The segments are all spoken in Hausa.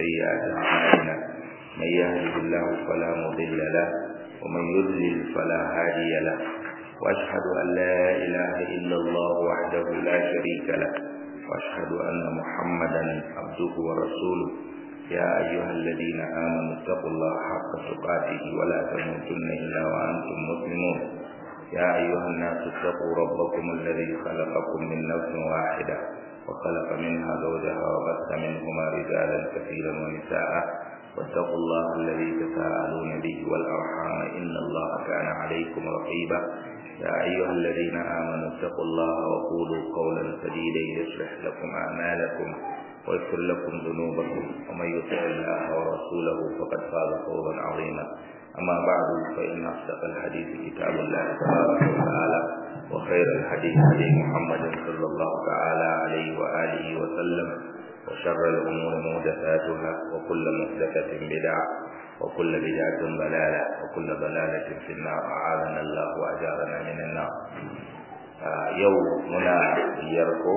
سيئات أعمالنا من يهده الله فلا مضل له ومن يضلل فلا هادي له وأشهد أن لا إله إلا الله وحده لا شريك له وأشهد أن محمدا عبده ورسوله يا أيها الذين آمنوا اتقوا الله حق تقاته ولا تموتن إلا وأنتم مسلمون يا أيها الناس اتقوا ربكم الذي خلقكم من نفس واحدة وخلق منها زوجها وبث منهما رجالا كثيرا ونساء واتقوا الله الذي تساءلون به والأرحام إن الله كان عليكم رقيبا يا أيها الذين آمنوا اتقوا الله وقولوا قولا سديدا يصلح لكم أعمالكم ويغفر لكم ذنوبكم ومن يطع الله ورسوله فقد فاز فوزا عظيما أما بعد فإن أصدق الحديث كتاب الله تبارك وتعالى وخير الحديث هدي محمد صلى الله تعالى عليه وآله وسلم وشر الأمور محدثاتها وكل محدثة بدعة وكل بدعة ضلالة وكل ضلالة في النار أعاذنا الله وأجارنا من النار آه يوم منا يركو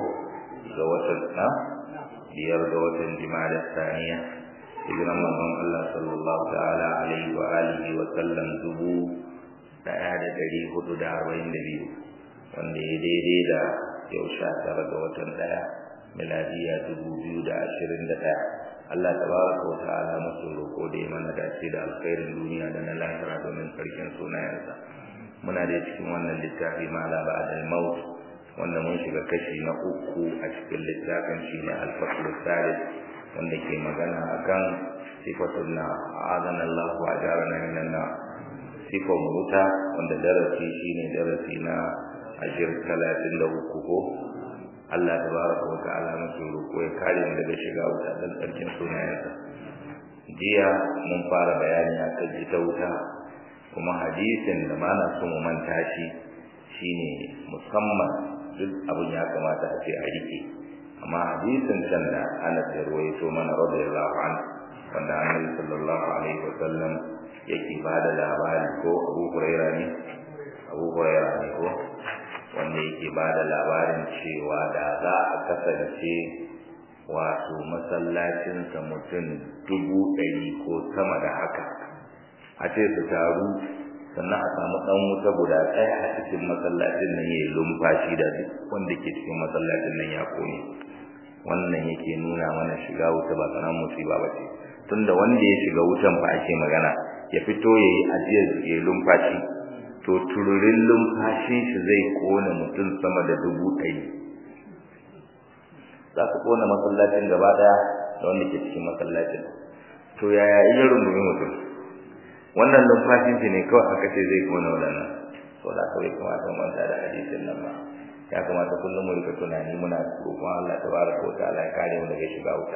زوجنا biyar ga watan jima'a saniya hijiran manzon Allah sallallahu ta'ala alaihi wa alihi wa sallam dubu daya da dari hudu da arba'in da biyu wanda ya daidai da yau sha tara ga watan daya miladiya dubu biyu da ashirin da daya Allah tabaraka wa ta'ala masu roƙo da ya mana dace da alkhairin duniya da na lahira domin sarkin sunayensa muna da cikin wannan littafi ma la ba'dal maut wanda mun shiga kashi na uku a cikin littafin shi ne alfasul salis wanda ke magana akan sifatun na azan Allah wa ajarana minan na sifan wuta wanda darasi shine darasi na ashir talatin da uku ko Allah tabaraka wa ta'ala muke roƙo ya kare mu daga shiga wuta dan tsarkin sunayensa jiya mun fara bayani akan ita wuta kuma hadisin da mana so mu manta shi shine musamman duk abin ya kamata a ce a rike amma hadisin can da Anas ya ruwaito mana radiyallahu anhu wanda Annabi sallallahu alaihi wasallam yake bada labari ko Abu Hurairah ne Abu Hurairah ne ko wanda yake bada labarin cewa da za a kasance wato masallacinsa mutum dubu ɗari ko sama da haka a ce su taru sannan a samu dan wuta guda ɗaya a cikin masallacin nan yayi lumfashi da duk wanda ke cikin masallacin nan ya kone wannan yake nuna mana shiga wuta ba sanan musiba ba ce tunda wanda ya shiga wutan fa ake magana ya fito yayi ajiyar yayi lumfashi to tururin lumfashin shi zai kona mutum sama da dubu ɗari za su kona masallacin gaba ɗaya da wanda ke cikin masallacin to yaya iya rungumi mutum wannan numfashin shi ne kawai aka ce zai kona wadannan to da kawai kamata mu manta da hadisin nan ba ya kamata kullum mu rika tunani muna roƙon Allah tabaraka wa ta'ala ya kare mu daga shiga wuta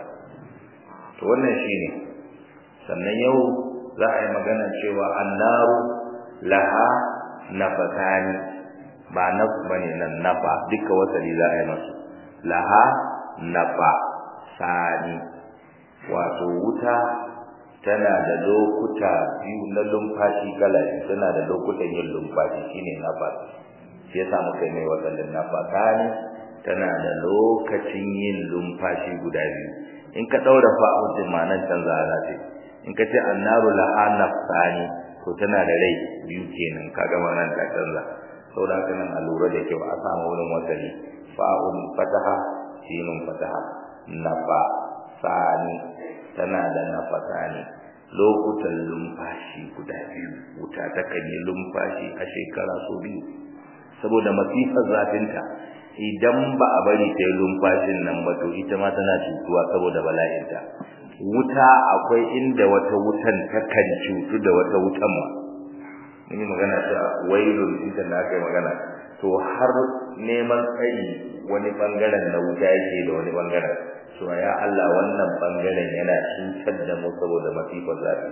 to wannan shine sannan yau za a yi magana cewa annaru laha nafatani ba naf bane nan nafa duka wasali za a yi masu laha nafa sani wato wuta tana da lokuta biyu na lumfashi kala tana da lokutan yin lumfashi shine nafas shi yasa muka yi mai wadannan nafasani tana da lokacin yin lumfashi guda biyu in ka daura fa'u din manan canza za ta in ka ce annaru laha nafsani to tana da rai biyu kenan kaga manan ta canza saboda haka nan a lura da kyau a samu wurin wasali fa'un fataha sinun fataha nafa sani tana da nafasa ne lokutan lumfashi guda biyu wuta takan yi lumfashi a shekara so biyu saboda masifar zafinta idan ba a bari ta yi lumfashin nan ba to ita ma tana cutuwa saboda bala'inta wuta akwai inda wata wutan takan cutu da wata wutan ma mun yi magana ta wailun inda na kai magana to har neman tsari wani bangaren na wuta yake da wani bangaren cewa ya Allah wannan bangaren yana cutar da mu saboda masifar zafi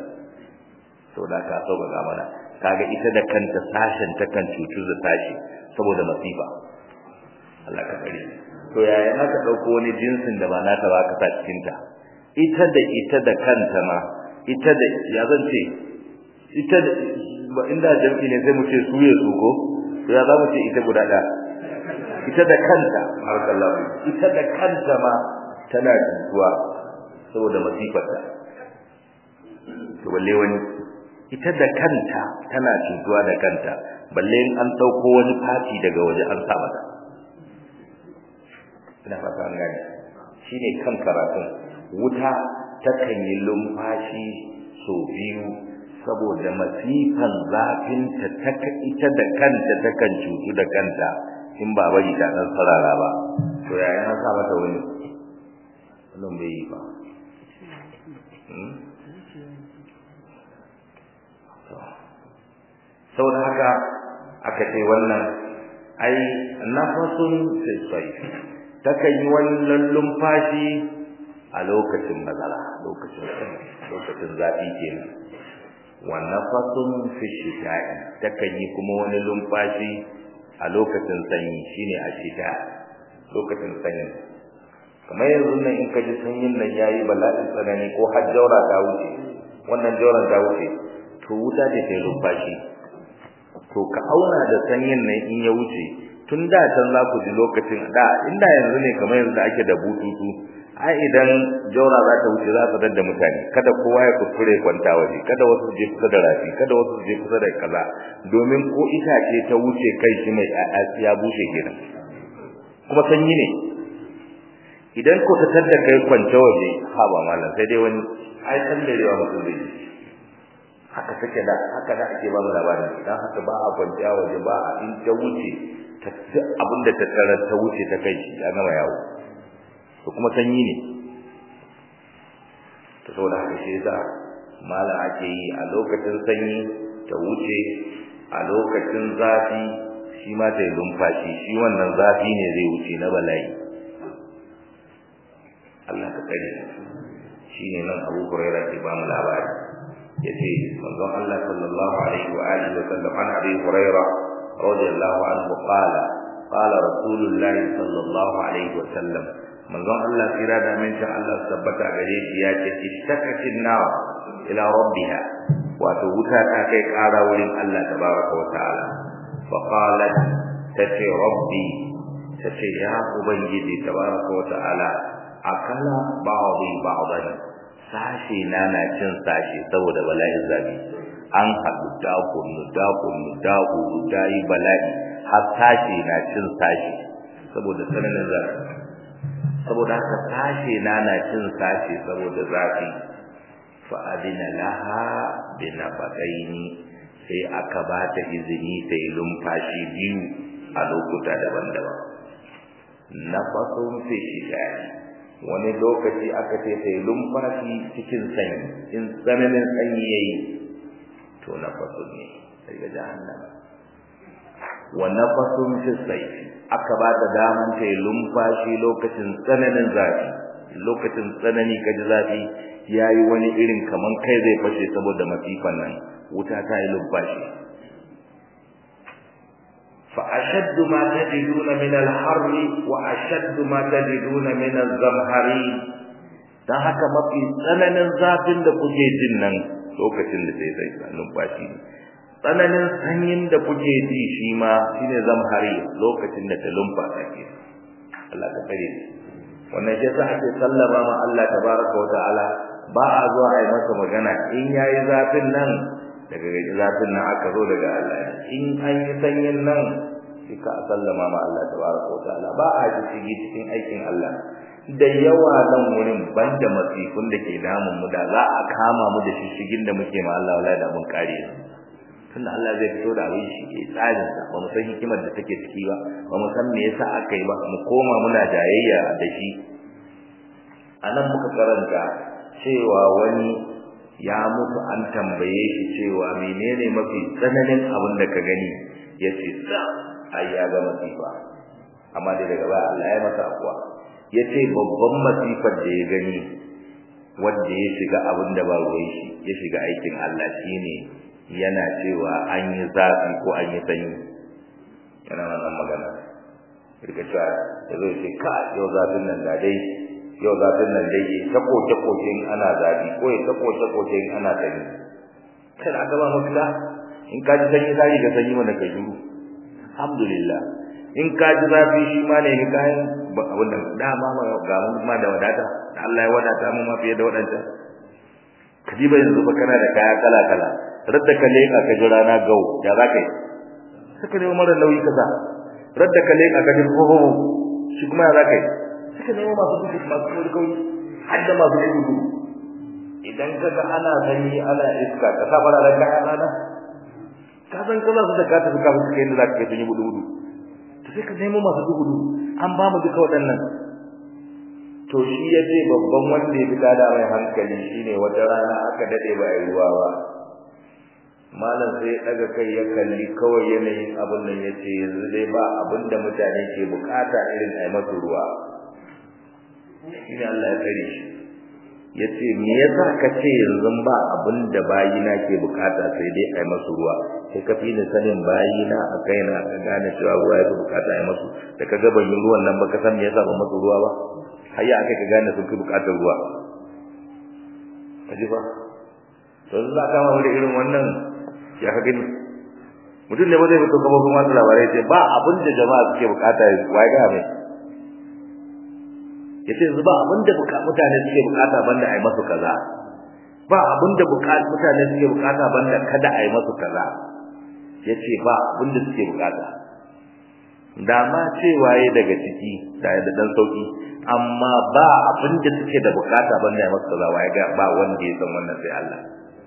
to da ka so ga mana kaga ita da kanta sashen ta kan cutu da sashi saboda masifa Allah ka kare to yaya aka dauko wani jinsin da ba nata ba ka sa cikin ta ita da ita da kanta ma ita da ya zan ce ita da inda jami'i ne sai mu ce su ya su ko to ya za mu ce ita guda da ita da kanta harkallahu ita da kanta ma tana jituwa saboda masifarta to balle wani ita da kanta tana cutuwa da kanta balle in an dauko wani fati daga waje an sa mata ina fata an gane shine kan karatun wuta takan yi lumfashi so biyu saboda masifan zafin ta taka ita da kanta takan cutu da kanta in ba bari ta dan sarara ba to yaya na sa mata wani wannan bai yi ba saboda haka aka ce wannan ai nafasun sai takan yi wannan lumfashi a lokacin bazara lokacin lokacin zafi kenan wa nafasun fi shita'i takan yi kuma wani lumfashi a lokacin sanyi shine a shita lokacin sanyi kamar yanzu nan in ka ji sanyin nan yayi bala'in tsanani ko har jaura ta wuce wannan jauran ta wuce to wuta ce ta lumfashi to ka auna da sanyin nan in ya wuce tun da can za ku ji lokacin da inda yanzu ne kamar yanzu da ake da bututu ai idan jaura za ta wuce za ta dadda mutane kada kowa ya kuskure kwanta waje kada wasu je kusa da rafi kada wasu je kusa da kaza domin ko itace ta wuce kai shi mai ya bushe kenan kuma sanyi ne idan ko ta tadda kai kwanta waje ha ba mallan sai dai wani ai sallarewa mutum zai yi haka take da haka da ake ba mu labarin dan haka ba a kwanciya waje ba a in ta wuce ta abinda ta tarar ta wuce ta kai shi ya gama yawo to kuma sanyi ne to saboda haka shi yasa malam ake yi a lokacin sanyi ta wuce a lokacin zafi shi ma ta yi lumfashi shi wannan zafi ne zai wuce na bala'i Allah ka tsare shi ne nan Abu Hurairah ke ba mu labari yace manzon Allah sallallahu alaihi wa alihi wa sallam an Abi Hurairah radiyallahu anhu qala qala rasulullahi sallallahu alaihi wa sallam manzon Allah kira da min sha Allah tabbata gare shi ya ce istakatin nar ila rabbiha wato wuta ta kai ƙara wurin Allah tabaraka wa ta'ala fa qalat tace rabbi tace ya ubangiji tabaraka wa ta'ala akala ba'dhi ba'dan sashi na na cin sashi saboda bala'in zabi an haɗu dakon dakon dahu dai bala'i har sashi na cin sashi saboda tsananin zafi saboda haka sashe na na cin sashe saboda zafi fa adina laha bi nafaqaini sai aka ba ta izini ta yi lumfashi biyu a lokuta daban-daban nafasun fi shidani wani lokaci aka ce ta yi lumfashi cikin sanyi in tsananin sanyi yayi to nafasun ne daga jahannama wa nafasun fi sayfi aka ba ta daman ta yi lumfashi lokacin tsananin zafi lokacin tsanani kaji zafi yayi wani irin kaman kai zai fashe saboda masifan nan wuta ta yi lumfashi fa ashaddu ma tajiduna min al-harr wa ashaddu ma tajiduna min az-zamhari dan haka mafi tsananin zafin da kuke jin nan lokacin da sai sai lumfashi tsananin sanyin da kuke ji shi ma shine zamhari lokacin da ta lumfasa ke Allah ka kare wannan shi yasa ake sallama ma Allah tabaraka wa ta'ala ba a zuwa a yi masa magana in yayi zafin nan daga gaji zafin nan aka zo daga Allah in an yi sanyin nan shi ka sallama ma Allah tabaraka wa ta'ala ba a ji shige cikin aikin Allah da yawa nan wurin banda masifun da ke damun mu da za a kama mu da shishigin da muke ma Allah wallahi da mun kare tunda Allah zai fito da abin shi ke tsarin sa ba mu san hikimar da take ciki ba ba mu san me yasa aka yi ba mu koma muna jayayya da shi anan muka karanta cewa wani ya mutu an tambaye shi cewa menene mafi tsananin abin da ka gani yace sa ai ya ga masifa amma dai daga baya Allah ya masa akwa yace babban masifar da ya gani wanda ya shiga abin da ba ruwan shi ya shiga aikin Allah shine yana cewa an yi zafi ko an yi sanyi yana wannan magana rika cewa ya zo ce ka yau zafin nan da dai yau zafin nan dai ya ta koke koke in ana zafi ko ya ta koke koke in ana sanyi kada aka ba mafita in ka ji sanyi sai ga sanyi wanda ka shiru alhamdulillah in ka ji zafi shi ma ne ni kayan abin da dama ma ga mun ma da wadata Allah ya wadata mu ma fiye da wadancan kajiba yanzu fa kana da kaya kala kala radda ka leka ka ji rana gau ya za ka yi suka nemo mara nauyi kaza radda ka leka ka ji hoho shi kuma ya za ka yi suka nemo masu gudu masu kawai kawai har da masu gudu idan ka ga ana sanyi ana iska ka sa fara da kaya rana ka san kaza su da ka tafi kafin suka yi da za ka kai sun yi gudu gudu to sai ka nemo masu gudu an ba mu duka waɗannan to shi ya ce babban wanda ya fi tada mai hankali shine wata rana aka dade ba a ruwa ba malam sai ya daga kai ya kalli kawai yanayin abin nan ya ce yanzu dai ba abin da mutane ke bukata irin a masu ruwa shine Allah ya tsare shi ya ce me yasa ka ce yanzu ba abin da bayina ke bukata sai dai a masu ruwa sai ka fi ni sanin bayina a kaina ka gane cewa ruwa ya fi bukata a masu da ka ga ban yi ruwan nan ba ka san me yasa ba masu ruwa ba har ya aka ka gane sun fi bukatar ruwa ka ji ba to za ka ma wani irin wannan ya ka gani mutum ne ba zai fito kamar kuma labarai ce ba abin da jama'a suke bukata ya wai ga mai yace yanzu ba abin da mutane suke bukata banda ai masu kaza ba abin da mutane suke bukata banda kada ai masu kaza yace ba abin da suke bukata da ma cewa yayi daga ciki da da dan sauki amma ba abin da suke da bukata banda ai masu kaza wai ga ba wanda ya san wannan sai Allah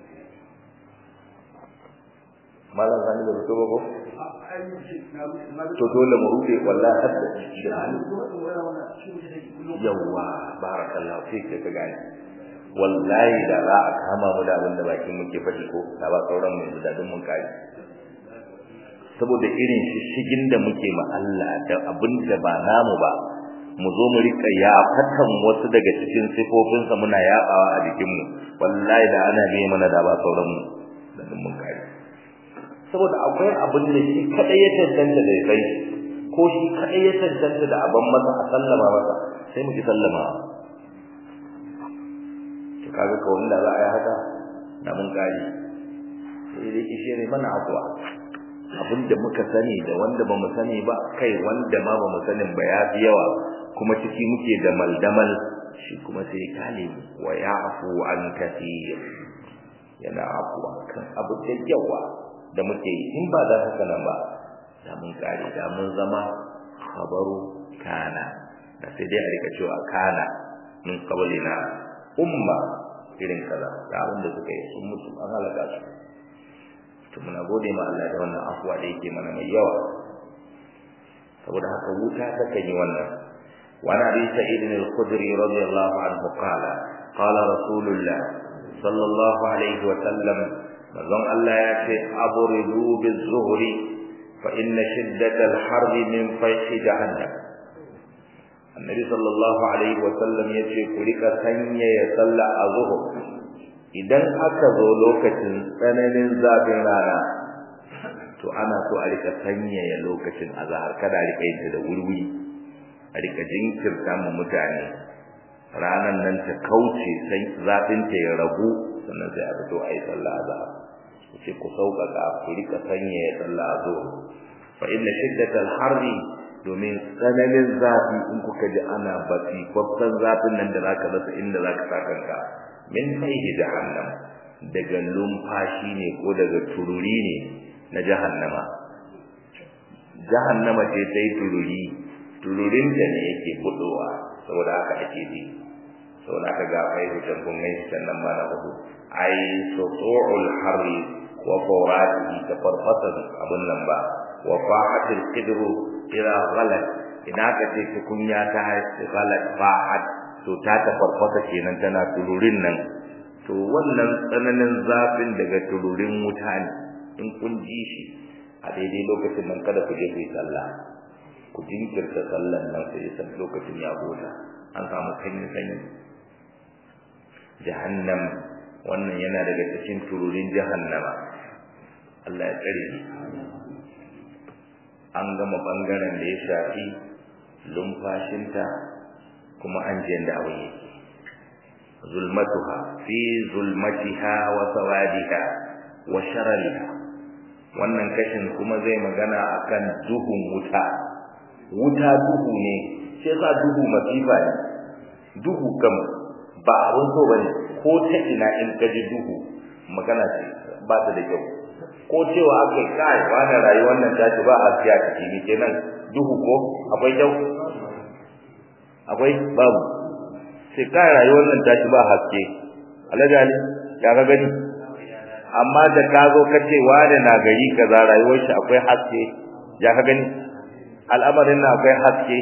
malam zani da to ko to dole mu rufe wallahi hadda yawa barakallahu fik ka gane wallahi da za a kama mu da abin da bakin muke faɗi ko da ba sauran mu yanzu da dun mun kai saboda irin shishigin da muke ma Allah da abin da ba namu ba mu zo mu rika ya fatan wasu daga cikin sifofinsa muna yabawa a jikin mu wallahi da ana biye mana da ba sauran mu da dun mun kai saboda akwai abin da shi kadai ya tantance da sai ko shi kadai ya tantance da abin masa a sallama masa sai mu ki sallama to kaga ko wanda za a yi haka da mun kare sai dai kishe ne mana akwa abin da muka sani da wanda ba mu sani ba kai wanda ma ba mu sanin ba ya fi yawa kuma ciki muke da maldamal shi kuma sai kale wa ya'fu an kathir yana afwa kan abu da yawa da muke yi in ba da haka nan ba da mun kare da mun zama khabaru kana da sai dai a rika cewa kana min qablina umma irin kaza da abin da suka yi sun mutu an halaka su to muna gode ma Allah da wannan afuwa da yake mana mai yawa saboda haka wuta ta kan yi wannan wa na bi sa'id al-khudri radiyallahu anhu qala qala rasulullah sallallahu alaihi wa sallam manzon Allah ya ce aburidu bizuhri fa inna shiddatal harbi min fayhi jahannam annabi sallallahu alaihi wa sallam ya ce ku rika sanya ya salla a zuhur idan aka zo lokacin tsananin zafin rana to ana so a rika sanya ya lokacin azhar kada a rika yin da wurwuri a rika jinkirta mu mutane ranan nan ta kauce sai zafin ta ya ragu sannan sai a fito a yi sallah azhar ce ku sauƙaƙa ku rika sanya ya sallah azhar fa inna shiddatal harri domin tsananin zafi in kuka ji ana basi kwafsan zafin nan da zaka rasa inda zaka sa kanka min faihi jahannam daga lumfashi ne ko daga tururi ne na jahannama jahannama ce ta yi tururi tururin da ne yake budowa saboda haka ake ji saboda haka ga faihu can kun gan shi nan ma na hudu ai sutu'ul harri wa fawatihi ta farfasa abun nan ba wa fahatil qidru ila ghalat ina ka ce tukunya ta haifi ghalat fahat to ta ta farfasa kenan tana tururin nan to wannan tsananin zafin daga tururin wuta ne in kun ji shi a daidai lokacin nan kada ku je ku yi sallah ku jinkirta sallan nan sai san lokacin ya gota an samu sanyi sanyi jahannam wannan yana daga cikin tururin jahannama Allah ya tsare ni an gama bangaren da ya shafi lumfashinta kuma an je da abin yake zulmatuha fi zulmatiha wa sawadiha wa sharariha wannan kashin kuma zai magana akan duhun wuta wuta duhu ne shi yasa duhu masifa ne duhu kam ba abun so bane ko ta ina in ka ji duhu magana ce ba ta da kyau ko cewa aka kai wani rayuwar nan ta ci ba haske a ciki ne kenan duhu ko akwai kyau akwai babu sai kai rayuwar nan ta ci ba haske alajali ya ga gani amma da ka zo ka ce wani na gari kaza rayuwar shi akwai haske ya ka gani al'amarin na akwai haske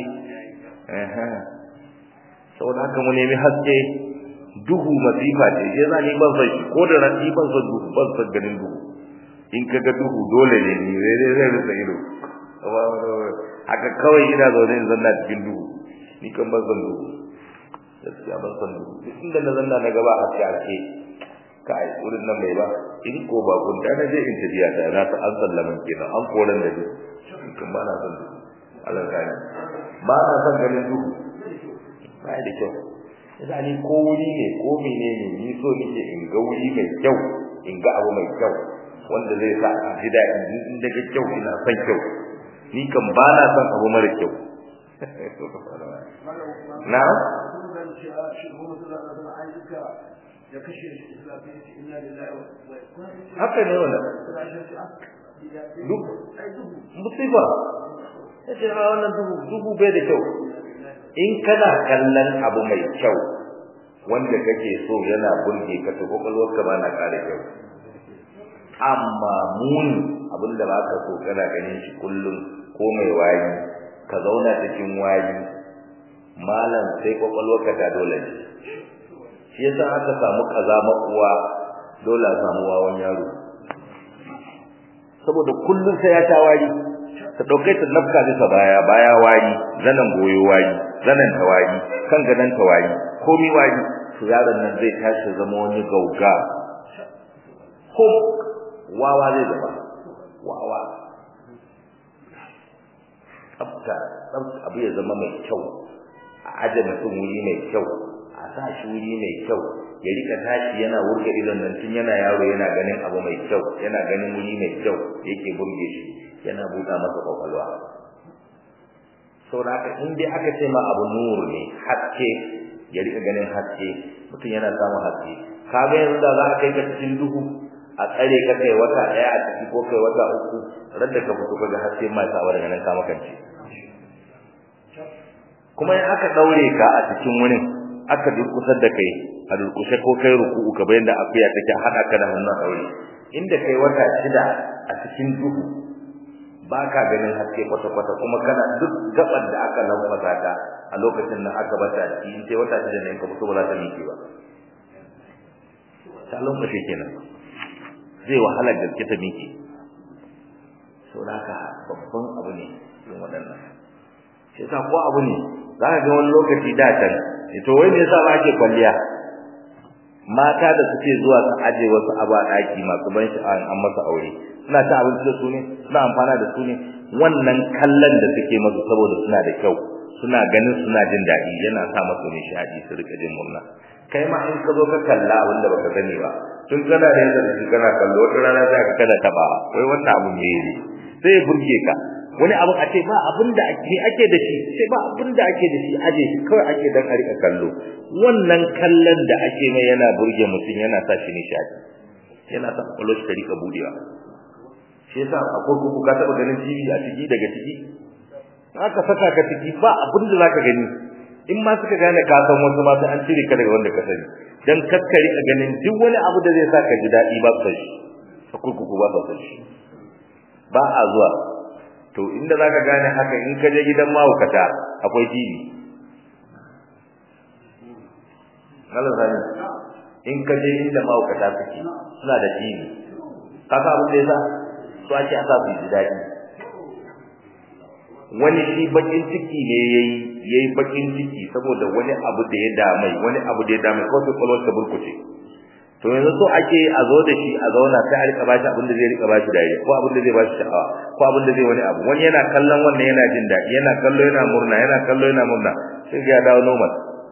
saboda haka mu nemi haske duhu masifa ce je za ni ban san shi ko da rani ban san duhu ban san ganin duhu in ka ga duhu dole ne ni zai zai zai rufe ido haka kawai ina zaune in zanna cikin duhu ni kan ban san duhu gaskiya ban san duhu duk inda na zanna na gaba haske haske kai wurin nan bai ba in ko ba kun da na je in tafiya da na ta an sallaman kenan an koran da duhu kan ba na san duhu Allah kai ba na san ganin duhu ba da kyau yasa ni ko wuri ne ko menene ni so nake in ga wuri mai kyau in ga abu mai kyau wanda zai sa a ji daɗi in daga kyau ina son kyau ni kan ba na son abu mara kyau na haka ne wannan duk musiba yace ma wannan duhu duhu bai da kyau in kana kallon abu mai kyau wanda kake so yana burge ka to kokolwarka ba na kare kyau amma muni abinda ba ka so kana ganin shi kullum ko mai wayi ka zauna cikin wayi malam sai kokolwarka ta dole ne shi yasa aka samu kaza makuwa dole a samu wawan yaro saboda kullum sai ya ta wari ta dauke ta nafka bisa baya baya wari zanan goyo wari zanan tawari kan gadan tawari komi wari to yaron nan zai tashi zama wani gauga ko wawa zai zama wawa tsafta tsafta abu ya zama mai kyau a aje mutum wuri mai kyau a sa shi wuri mai kyau ya rika tashi yana wurga idon nan tun yana yaro yana ganin abu mai kyau yana ganin wuri mai kyau yake burge shi yana buɗa masa kwakwalwa saboda haka in dai aka ce ma abu nur ne haske ya rika ganin haske mutum yana samun haske kaga yanzu da za a kai ka cikin duhu a tsare ka kai wata daya a ciki ko kai wata uku radda ka fito kaga haske mai sawa daga nan ka makance kuma in aka daure ka a cikin wurin aka durkusar da kai a durkushe ko kai ruku'u ka bayan da afiya take hada ka da hannun daure inda kai wata shida a cikin duhu baka ganin haske kwata-kwata kuma kana duk gaban da aka lambata ka a lokacin nan aka bata cikin sai wata shida ne ka fito ba za ta miƙe ba ta lokaci kenan zai wahala gaske ta miƙe so haka babban abu ne yin waɗannan shi yasa ko abu ne za ka ga wani lokaci da can to wai me yasa ba ake kwalliya mata da suke zuwa su aje wasu abu a ɗaki masu ban sha'awa an masa aure suna ta abinci da su ne suna amfana da su ne wannan kallon da suke masu saboda suna da kyau suna ganin suna jin daɗi yana sa masu nishaɗi su rika jin murna kai ma in ka zo ka kalla abin da baka sani ba tun kana da yadda shi kana kallo wata rana za ka kana taba wai wannan abu ne ne sai ya burge ka wani abu a ce ba abin da ake ake da shi sai ba abin da ake da shi aje shi kawai ake dan a rika kallo wannan kallon da ake mai yana burge mutum yana sa shi nishaɗi yana sa kwallo shi ta rika budewa shi yasa akwai kuku ka taba ganin TV a ciki daga ciki aka saka ka ciki ba abin da zaka gani in ma suka gane ka san wasu ma sai an cire ka daga wanda ka sani dan kakkari a ganin duk wani abu da zai saka ji dadi ba sai a kurkuku ba sa shi ba a zuwa to inda zaka gane haka in ka je gidan mahaukata akwai TV Allah sani in ka je inda mahaukata suke suna da TV kaka abin da yasa su ake asa su ji dadi wani shi bakin ciki ne yayi yayi bakin ciki saboda wani abu da ya damai wani abu da ya damai ko sai kwalwar ta burkuce to yanzu so ake a zo da shi a zauna sai a rika bashi abin da zai rika bashi dariya ko abin da zai bashi sha'awa ko abin da zai wani abu wani yana kallon wannan yana jin daɗi yana kallo yana murna yana kallo yana murna sai ya dawo normal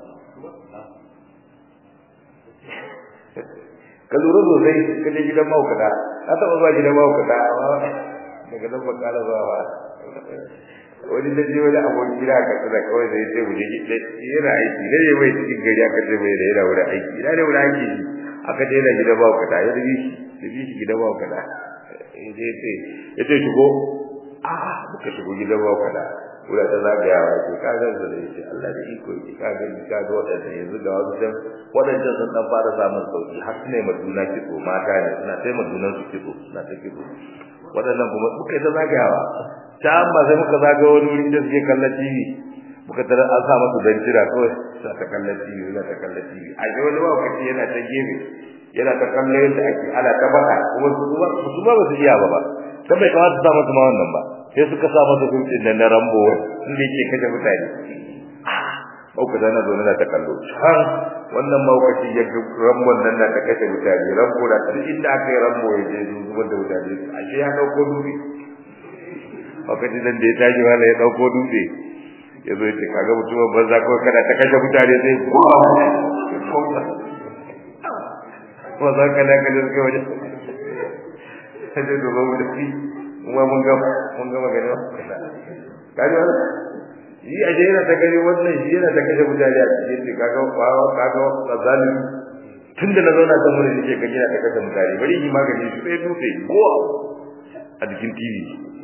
ka lura sosai ka je gidan mahaukata ka taɓa zuwa gidan mahaukata amma daga nan ba ƙara zuwa ba wani da je wani abun gida ka tsada kawai da yace mu je yana aiki ne mai cikin gari aka ce mai da yana wurin aiki ina ne wurin aiki aka je da gida ba ka da ya rubi shi rubi shi gida ba ka da yace yace shigo a muka shigo gida ba ka da wurin ta zagayawa ce ka ga da yace Allah da iko yake ka ga ni ka ga wadanda yanzu ga wasu dan wadanda sun dan fara samun sauki har ne maduna kitso mata ne suna sai madunan su kitso suna ta kitso wadannan kuma muka yi ta zagayawa ta amma sai muka zaga wani wuri da suke kallon TV muka tara an sa masa bencira kawai sa ta kallon TV yana ta kallon TV a ga wani lokaci yana ta gefe yana ta kallon yadda ake ana ta faɗa kuma su ba su ba su iya ba ba dan bai kamata su sa masa ma wannan ba sai suka sa masa dutsen nan na rambo inda yake kashe mutane Mauka tana zo na ta kallo can wannan maukaci ya ga rambon nan na ta kashe mutane rambo da duk inda aka yi rambo ya je zubar da mutane ashe ya dauko dutse wakati nan da ya tashi wala ya dauko dutse ya zo ya ce kaga mutumin banza ko kada ta kashe mutane sai ko za ka da kaje suke waje sai da ba mu da shi kuma mun ga mun ga magana kaje wala yi a jera ta gani wannan shi yana ta kashe mutane a cikin kaga kaga kaga kazalimi tunda na zauna kan wurin nake ga gina ta kashe mutane bari yi magani shi sai dutse ko a cikin TV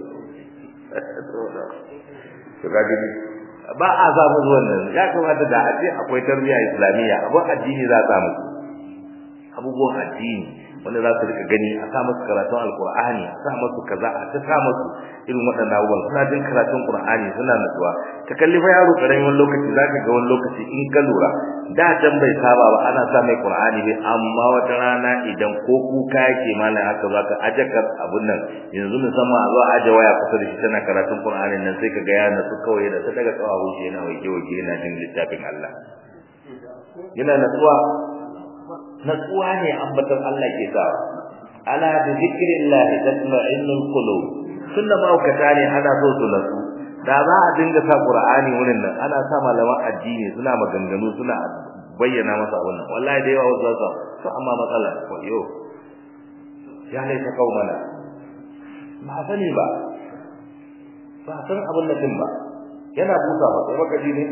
to ga gani ba a samu wannan ya kamata da a ce akwai tarbiyya islamiyya abun addini za a samu abubuwan addini wanda za su rika gani a sa musu karatun alkur'ani a sa musu kaza a ta sa musu irin waɗannan abubuwan suna jin karatun qur'ani suna nutsuwa ka kalli fa yaro karamin wani lokaci zaka ga wani lokaci in ka lura da can bai saba ba ana sa mai qur'ani bai amma wata rana idan ko kuka yake malam haka zaka aje ka abun nan yanzu musamman a zo aje waya kusa da shi tana karatun qur'ani nan sai ka ga ya nasu kawai da ta daga kawahu shi yana waje waje yana jin littafin Allah yana natsuwa natsuwa ne ambaton Allah ke sawa ala bi zikrillah tatma'innul qulub sunna maukata ne ana so su natsu da za a dinga sa qur'ani wurin nan ana sa malaman addini suna maganganu suna bayyana masa wannan wallahi da yawa wasu za su amma matsala ko yo ya laita kaumana ba sani ba ba san abin da din ba yana busa ba sai baka ji ne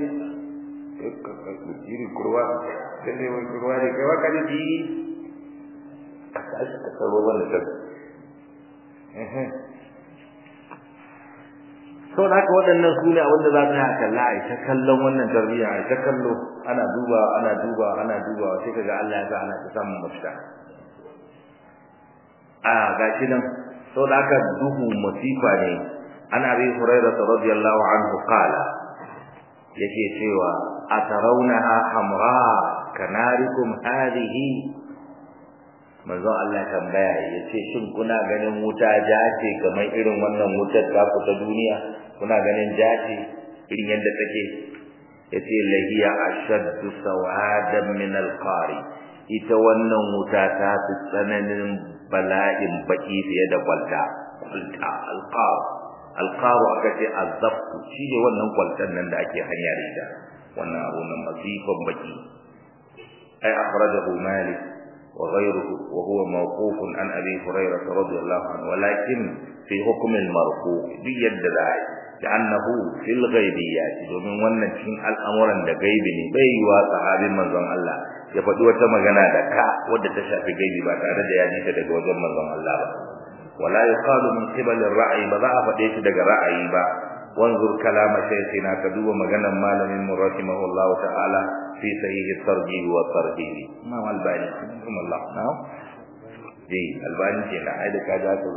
iri kurwa sai ne wani kurwa ne kai baka ji ka ka sabo wannan kan eh to da haka waɗannan su ne abinda za ta kalla a ta kallon wannan tarbiyya a ta kallo ana duba ana duba ana duba sai kaga Allah ya sa ana ta samun mafita a gashi nan to da haka duhu masifa ne ana bi hurairah radiyallahu anhu qala yake cewa atarawnaha hamra kanarikum hadhihi manzo Allah tambaya yace shin kuna ganin wuta jace kamar irin wannan wutar ta ku ta duniya kuna ganin jace irin yadda take yace lahiya ashaddu sawadan min alqari ita wannan wuta ta fi tsananin bala'in baki fiye da kwalta kwalta alqar alqaru aka ce azabtu shine wannan kwaltan nan da ake hanya da ita wannan abu nan masifan baki ay akhrajahu malik وغيره وهو موقوف عن ابي هريره رضي الله عنه ولكن في حكم المرفوع بيد ذلك لانه في الغيبيات domin wannan cikin al'amuran da gaibi ne bai yi wa sahabin manzon Allah ya faɗi wata magana da ka wadda ta shafi gaibi ba tare da ya ji ta daga wajen manzon Allah ba wala yuqalu min qibal ar-ra'i ba za a faɗe shi daga ra'ayi ba wanzur kalama shaykhina ka duba maganar malamin mu rahimahullahu ta'ala في صحيح الترغيب والترهيب ما الباني رحمه الله نعم دي الباني kenan ai da kaja ka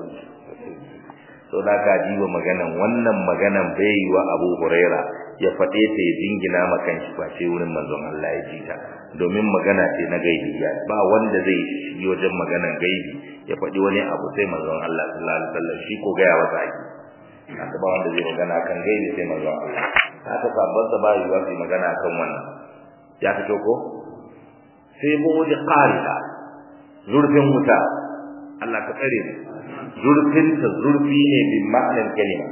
so da ka jiwa maganan wannan maganan bai yi wa Abu Huraira ya fade ta ya dingina makan shi ba sai wurin manzon Allah ya ji ta domin magana ce na gaibi ya ba wanda zai shi wajen maganan gaibi ya fadi wani abu sai manzon Allah sallallahu alaihi wasallam shi ko ga ya wasa haka ba wanda zai magana kan gaibi sai manzon Allah haka sabban sa ba yi wa magana kan wannan ya fito ko sai buɗe qarida zurfin wuta Allah ka tsare mu zurfin ta zurfi ne bi ma'anar kalima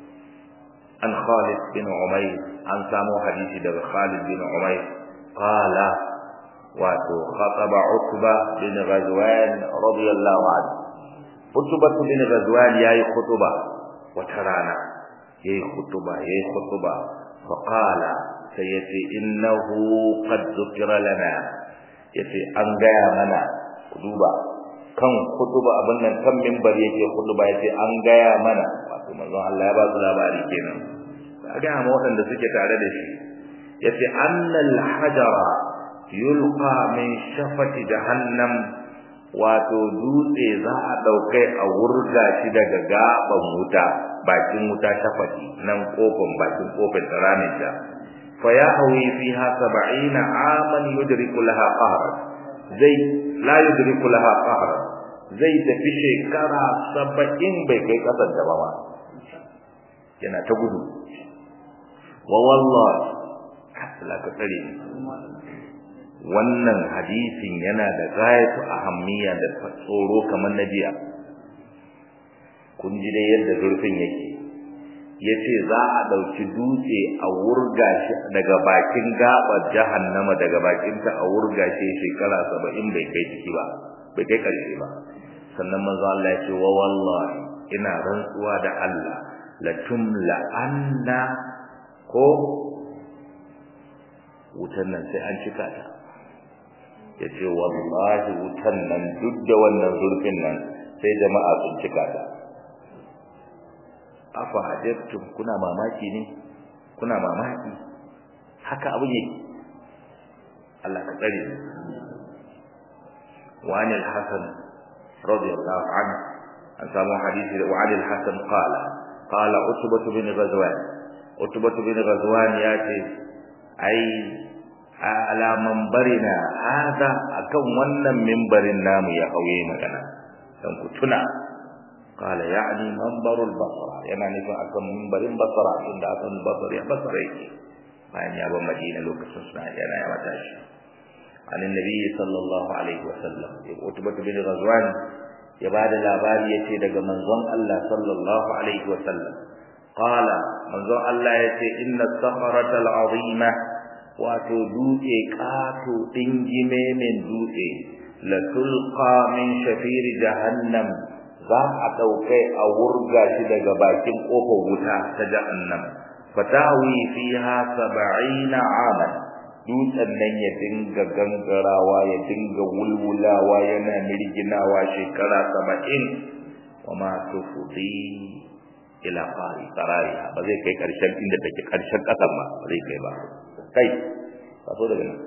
an Khalid bin Umayr an samu hadisi daga Khalid bin Umayr qala wato khataba Utba bin Ghazwan radiyallahu anhu Utba bin Ghazwan yayi khutuba wata rana yayi khutuba yayi khutuba fa qala sai yace innahu qad dhukira lana yace an gaya mana duba kan khutuba abin nan kan minbar yake khutuba yace an gaya mana wato manzon Allah ya ba su labari kenan ga ma waɗanda suke tare da shi yace annal hajara yulqa min shafati jahannam wato dutse za a daukai a wurga shi daga gaban wuta bakin wuta shafati nan kofin bakin kofin tsaranin ta fa ya hawi fiha 70 aman yudriku laha qahr zai la yudriku laha qahr zai tafi shekara 70 bai kai kasar da ba ma yana ta gudu wa wallahi la ka tsare wannan hadisin yana da gayatu ahammiya da tsoro kamar na jiya kun ji dai yadda zurfin yake yace za a dauki dutse a wurga shi daga bakin gabar jahannama daga bakin ta a wurga shi shekara 70 bai kai ciki ba bai kai karshe ba sannan manzo Allah ya ce wa wallahi ina rantsuwa da Allah la tumla anna ko wutan nan sai an cika ta yace wallahi wutan nan duk da wannan zurfin nan sai jama'a sun cika ta afa ajabtum kuna mamaki ne kuna mamaki haka abin yake Allah ka tsare wa anil hasan radiyallahu anhu an samu hadisi da wa anil hasan qala qala utbah bin ghazwan utbah bin ghazwan yace ai ala mambarina hada akan wannan mimbarin namu ya hauye magana dan ku tuna qala ya'ni mambarul basra yana nufin akan mimbarin basra inda akan basra ya basra yake bayan ya bar madina lokacin suna yana ya mata shi an annabi sallallahu alaihi wasallam utbah bin ghazwan ya bada labari yace daga manzon Allah sallallahu alaihi wasallam qala manzon Allah yace inna as-sakhrata al-azima wato dutse kato dingime min dutse la tulqa min shafir jahannam za a daukai a wurga shi daga bakin kofar wuta ta jahannam fatawi fiha 70 aman dutsen nan ya dinga gangarawa ya dinga wulwulawa yana mirginawa shekara 70 wama tufdi ila qari qarari ba zai kai karshen inda take karshen kasan ba zai kai ba kai taso daga nan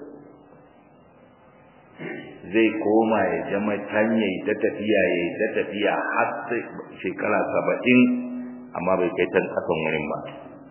zai koma ya jama tanye ta tafiya ya ta tafiya har sai shekara saba'in amma bai kai tan kasan wurin ba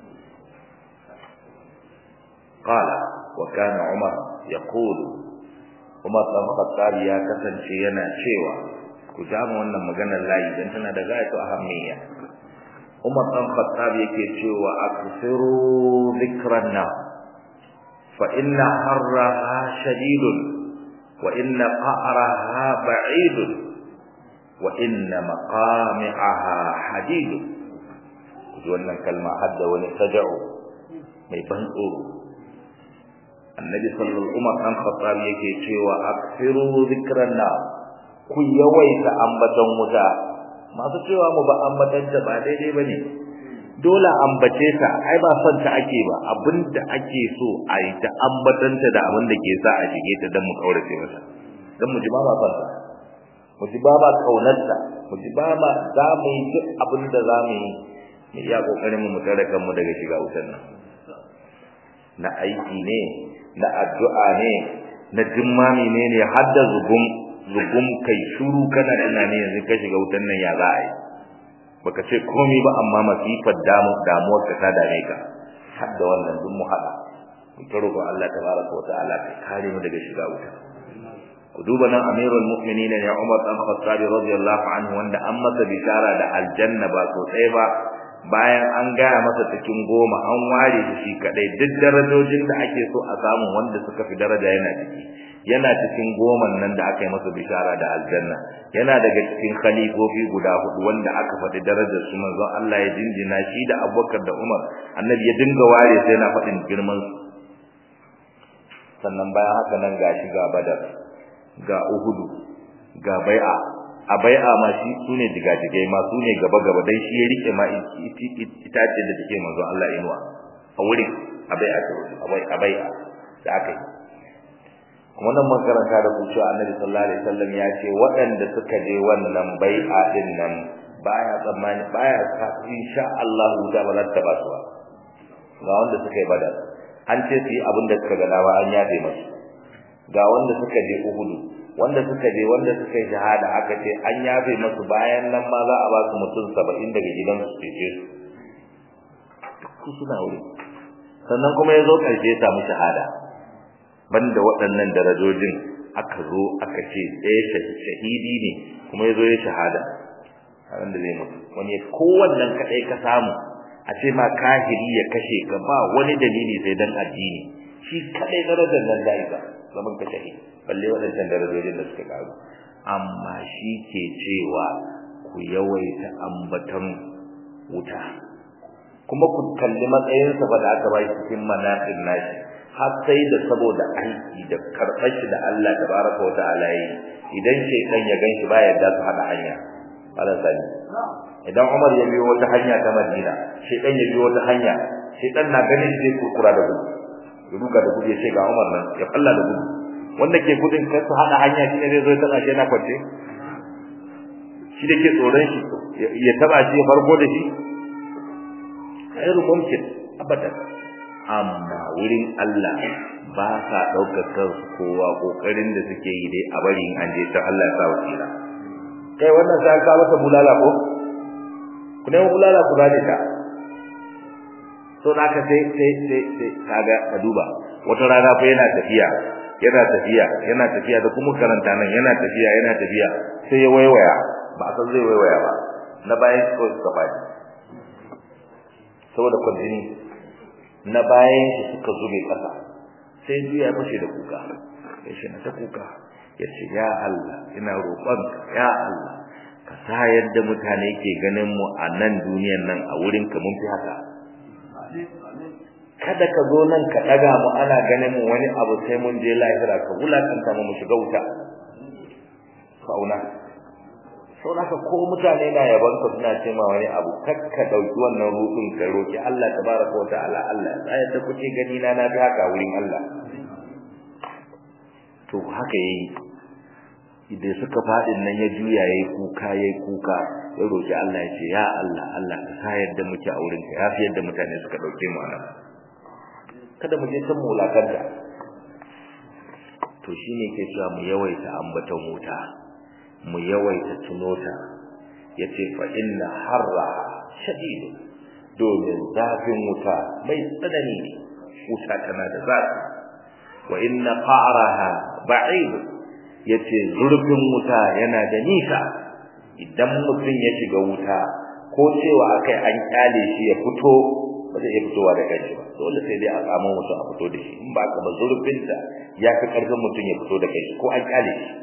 qala wa kana umar yaqulu umar dan khattab ya kasance yana cewa ku jama wannan maganar layi dan tana da gayatu ahammiya umar dan khattab yake cewa aksiru dhikran na فإن حرها شديد وإن قعرها بعيد وإن مقامعها حديد wannan kalma hadda wani saja'u mai ban tsoro annabi sallallahu alaihi wasallam khattab yake cewa aksiru zikran na ku yawaita ambaton wuta masu cewa mu ba ambatanta ba daidai bane dole ambace ta ai ba son ta ake ba abinda ake so a yi ta ambatanta da abin da ke sa a shige ta dan mu kaurace mata dan mu ji ba ba son ta mu ji ba ba kaunarta mu ji ba ba za mu yi duk abin da za mu yi mu iya kokarin mu tare kanmu daga shiga wutar nan na aiki ne na addu'a ne na jimmami ne ne har da zugum zugum kai shuru kana tunani yanzu ka shiga wutar nan ya za a yi baka ce komai ba amma masifar damu damuwar ka ta dame ka har da wannan duk mu hada mu taro ko Allah tabaraka wa ta'ala ka kare mu daga shiga wuta ku duba nan amirul mu'minin ya Umar dan Khattab radiyallahu anhu wanda an masa bishara da aljanna ba so ɗaya ba bayan an gaya masa cikin goma an ware shi shi kadai duk darajojin da ake so a samu wanda suka fi daraja yana ciki yana cikin goman nan da aka yi masa bishara da aljanna yana daga cikin khalifofi guda hudu wanda aka faɗi darajar su manzon Allah ya jinjina shi da Abubakar da Umar annabi ya dinga ware sai na faɗin girman su sannan bayan haka nan ga shi ga Badar ga Uhudu ga Bai'a a bai'a ma shi sune digajigai ma sune gaba gaba dai shi ya rike ma itace da take manzo Allah inuwa a wurin a bai'a a bai'a da aka yi wannan makaranta da ku cewa Annabi sallallahu alaihi wasallam ya ce waɗanda suka je wannan bai'a din nan baya tsammani baya sa insha Allah da ba za ta ba su ba ga wanda suka yi badar an ce su yi abin da suka ga dawa an yafe musu ga wanda suka je Uhudu wanda suka je wanda suka yi shahada aka ce an yafe musu bayan nan ma za a ba su mutum 70 daga gidan su ce su suna wuri sannan kuma ya zo ƙarshe ya samu shahada banda waɗannan darajojin aka zo aka ce ɗaya shahidi ne kuma ya zo ya shahada a da zai mutu wani kowannan kaɗai ka samu a ce ma kahiri ya kashe ka ba wani dalili sai dan addini shi kaɗai darajar nan da isa zaman ka shahidi balle waɗancan darajojin da suka karu amma shi ke cewa ku yawaita ambaton wuta kuma ku kalli matsayinsa ba da aka ba shi cikin manaqib nashi har sai da saboda aiki da karɓar shi da Allah tabaraka wa ta'ala yi idan shaytan ya ganshi ba yadda su hada hanya Allah sani idan Umar ya biyo wata hanya ta Madina shaytan ya biyo wata hanya shaytan na ganin shi zai kurkura da gudu ya duka da gudu ya ce ga Umar nan ya falla da gudu wanda ke gudun kai su hada hanya shi ne zai zo ya taba shi yana kwance shi da ke tsoron shi ya taba shi ya farko da shi khairu mumkin abadan amma wurin Allah ba sa daukar kansu kowa kokarin da suke yi dai a bari an je ta Allah ya sa wasira kai wannan sai ka masa bulala ko ku ne bulala ku gane ta so naka sai sai sai sai kaga ka duba wata rana fa yana tafiya yana tafiya yana tafiya da kuma karanta nan yana tafiya yana tafiya sai ya waiwaya ba san zai waiwaya ba na bayan ko suka faɗi saboda kwanjini na bayan shi suka zube kasa sai juya ya fashe da kuka ya ce na ta kuka ya ce ya Allah ina roƙonka ya Allah ka sa yadda mutane ke ganin mu a nan duniyan nan a wurin ka mun fi haka kada ka zo nan ka daga mu ana ganin mu wani abu sai mun je lahira ka wulakanta mu mu shiga wuta fauna sau haka ko mutane na yaban ka suna ce ma wani abu kakka dauki wannan rudin ka roki Allah tabaraka wa ta'ala Allah sai da kuke gani na na haka wurin Allah to haka yayi idan suka fadin nan ya juya yayi kuka yayi kuka ya roki Allah ya ce ya Allah Allah ka sa yadda muke a wurin ka yafi yadda mutane suka dauke mu anan kada mu je kan mulakanta to shine ke cewa mu yawaita ambaton wuta mu yawaita tunota yace fa inna harra shadid domin zafin wuta mai tsanani ne wuta tana da zafi wa inna qa'raha ba'id yace zurfin wuta yana da nisa idan mutum ya shiga wuta ko cewa akai an kyale shi ya fito ba zai iya fitowa da kanshi ba dole sai dai a samu mutum a fito da shi in ba ka ba zurfin ta ya fi karfin mutum ya fito da kanshi ko an kyale shi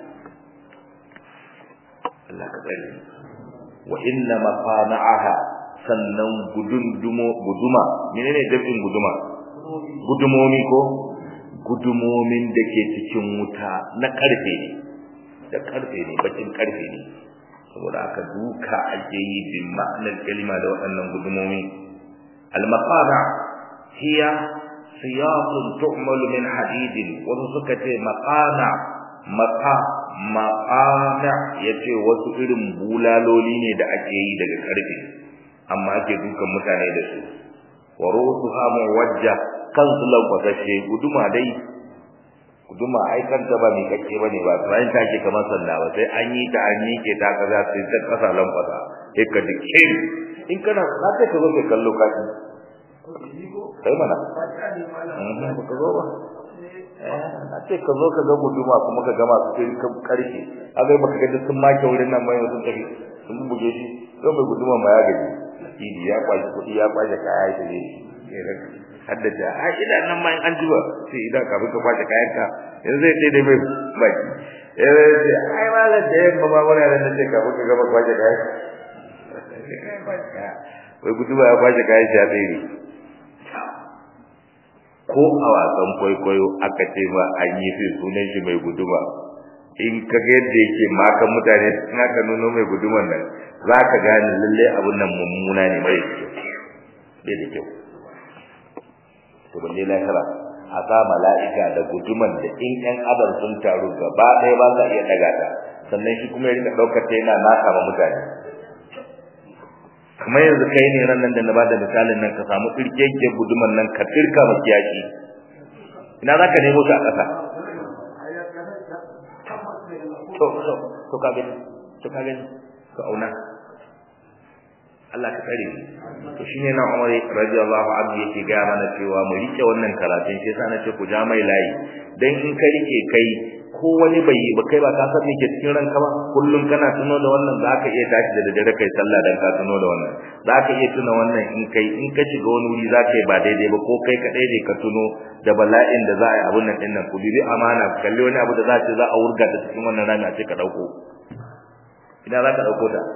Allah ka tsare wa inna maqana'aha sannan gudundumo guduma menene dafin guduma gudumomi ko gudumomin da ke cikin wuta na karfe ne da karfe ne bakin karfe ne saboda aka duka ake yi bin ma'anar kalima da waɗannan gudumomi al-maqana hiya siyaqun tu'malu min hadidin wasu suka ce maqana maqa maqana yace wasu irin bulaloli ne da ake yi daga karfe amma ake dukan mutane da su wa rusuha muwajja kansu lankwasashe guduma dai guduma ai kanta ba mai kake bane ba sai ta ke kamar sanda ba sai an yi ta an yi ke ta kaza sai ta kasa lankwasa sai ka dike in kana na ce ka zo ka kallo kaji kai mana ba ka zo ba na ce ka zo ka ga guduma kuma ka gama su sai kan karshe a zai baka ga sun make wurin nan mai sun tafi sun buge shi don mai guduma ma ya gaji idi ya kwashi kuɗi ya kwashe kaya ya tafi haddace a ina nan ma an jiba sai idan ka ka kwace kayan ka yanzu zai sai dai bai baki eh sai ai malam da yamma ba wani ran da ka ka gaba kwace kayan wai guduba ya kwace kayan shi a tsere ko a wasan kwaikwayo aka ce ba an yi fi sunan shi mai guduma in ka ga yadda yake maka mutane in aka nuno mai guduman nan za ka gane lalle abun nan mummuna ne mai kyau bai da kyau to balle lahira a sa mala'ika da guduman da in ƴan adam sun taru gaba ɗaya ba za iya ɗaga ta sannan shi kuma ya rika ɗaukar ta yana naka ma mutane kamar yanzu kai ne ran nan da na bada misalin nan ka samu tsirkeke guduman nan ka tsirka ma kiyashi ina za ka nemo shi a ƙasa to to to ka gani to ka gani ka auna Allah ka tsare to shine na Umar radiyallahu anhu yake ga mana cewa mu rike wannan karatun shi yasa nace ku ja mai layi dan in ka rike kai ko wani bai yi ba kai ba ka san me ke cikin ranka ba kullum kana tuno da wannan zaka iya tashi da daddare kai sallah dan ka tuno da wannan zaka iya tuna wannan in kai in ka shiga wani wuri zaka yi ba daidai ba ko kai kadai ne ka tuno da bala'in da za a yi abun nan din nan ku bibi amana kalli wani abu da za ce za a wurga ta cikin wannan rami a ce ka dauko ina za ka dauko ta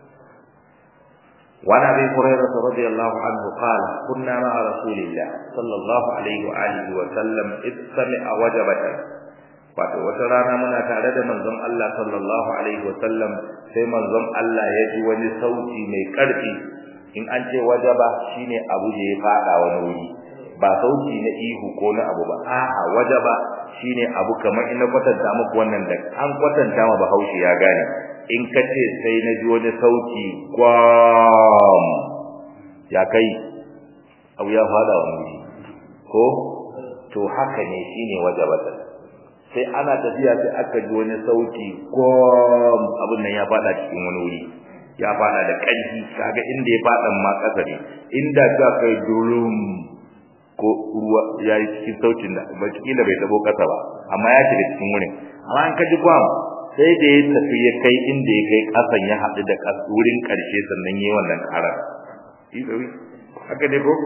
وعن ابي هريره رضي الله عنه قال كنا مع رسول الله صلى الله عليه واله وسلم اذ سمع وجبه wato wata rana muna tare da manzon Allah sallallahu alaihi wasallam sai manzon Allah ya ji wani sauti mai karfi in an ce wajaba shine abu da ya fada wani wuri ba sauti na ihu ko na abu ba a'a wajaba shine abu kamar ina kwatanta muku wannan da an kwatanta ma Bahaushe ya gane in ka ce sai na ji wani sauti kwam ya kai abu ya fada wani wuri ko to haka ne shine wajabatan sai ana tafiya sai aka ji wani sauti gom abin nan ya fada cikin wani wuri ya fada da ƙarfi kaga inda ya fadan ma ƙasa ne inda ta kai durum ko ruwa ya yi cikin sautin da ba kila bai tabo ƙasa ba amma ya shiga cikin wurin amma an kaji gwam sai da ya tafi ya kai inda ya kai ƙasan ya haɗu da wurin ƙarshe sannan ya yi wannan ƙarar haka ne ko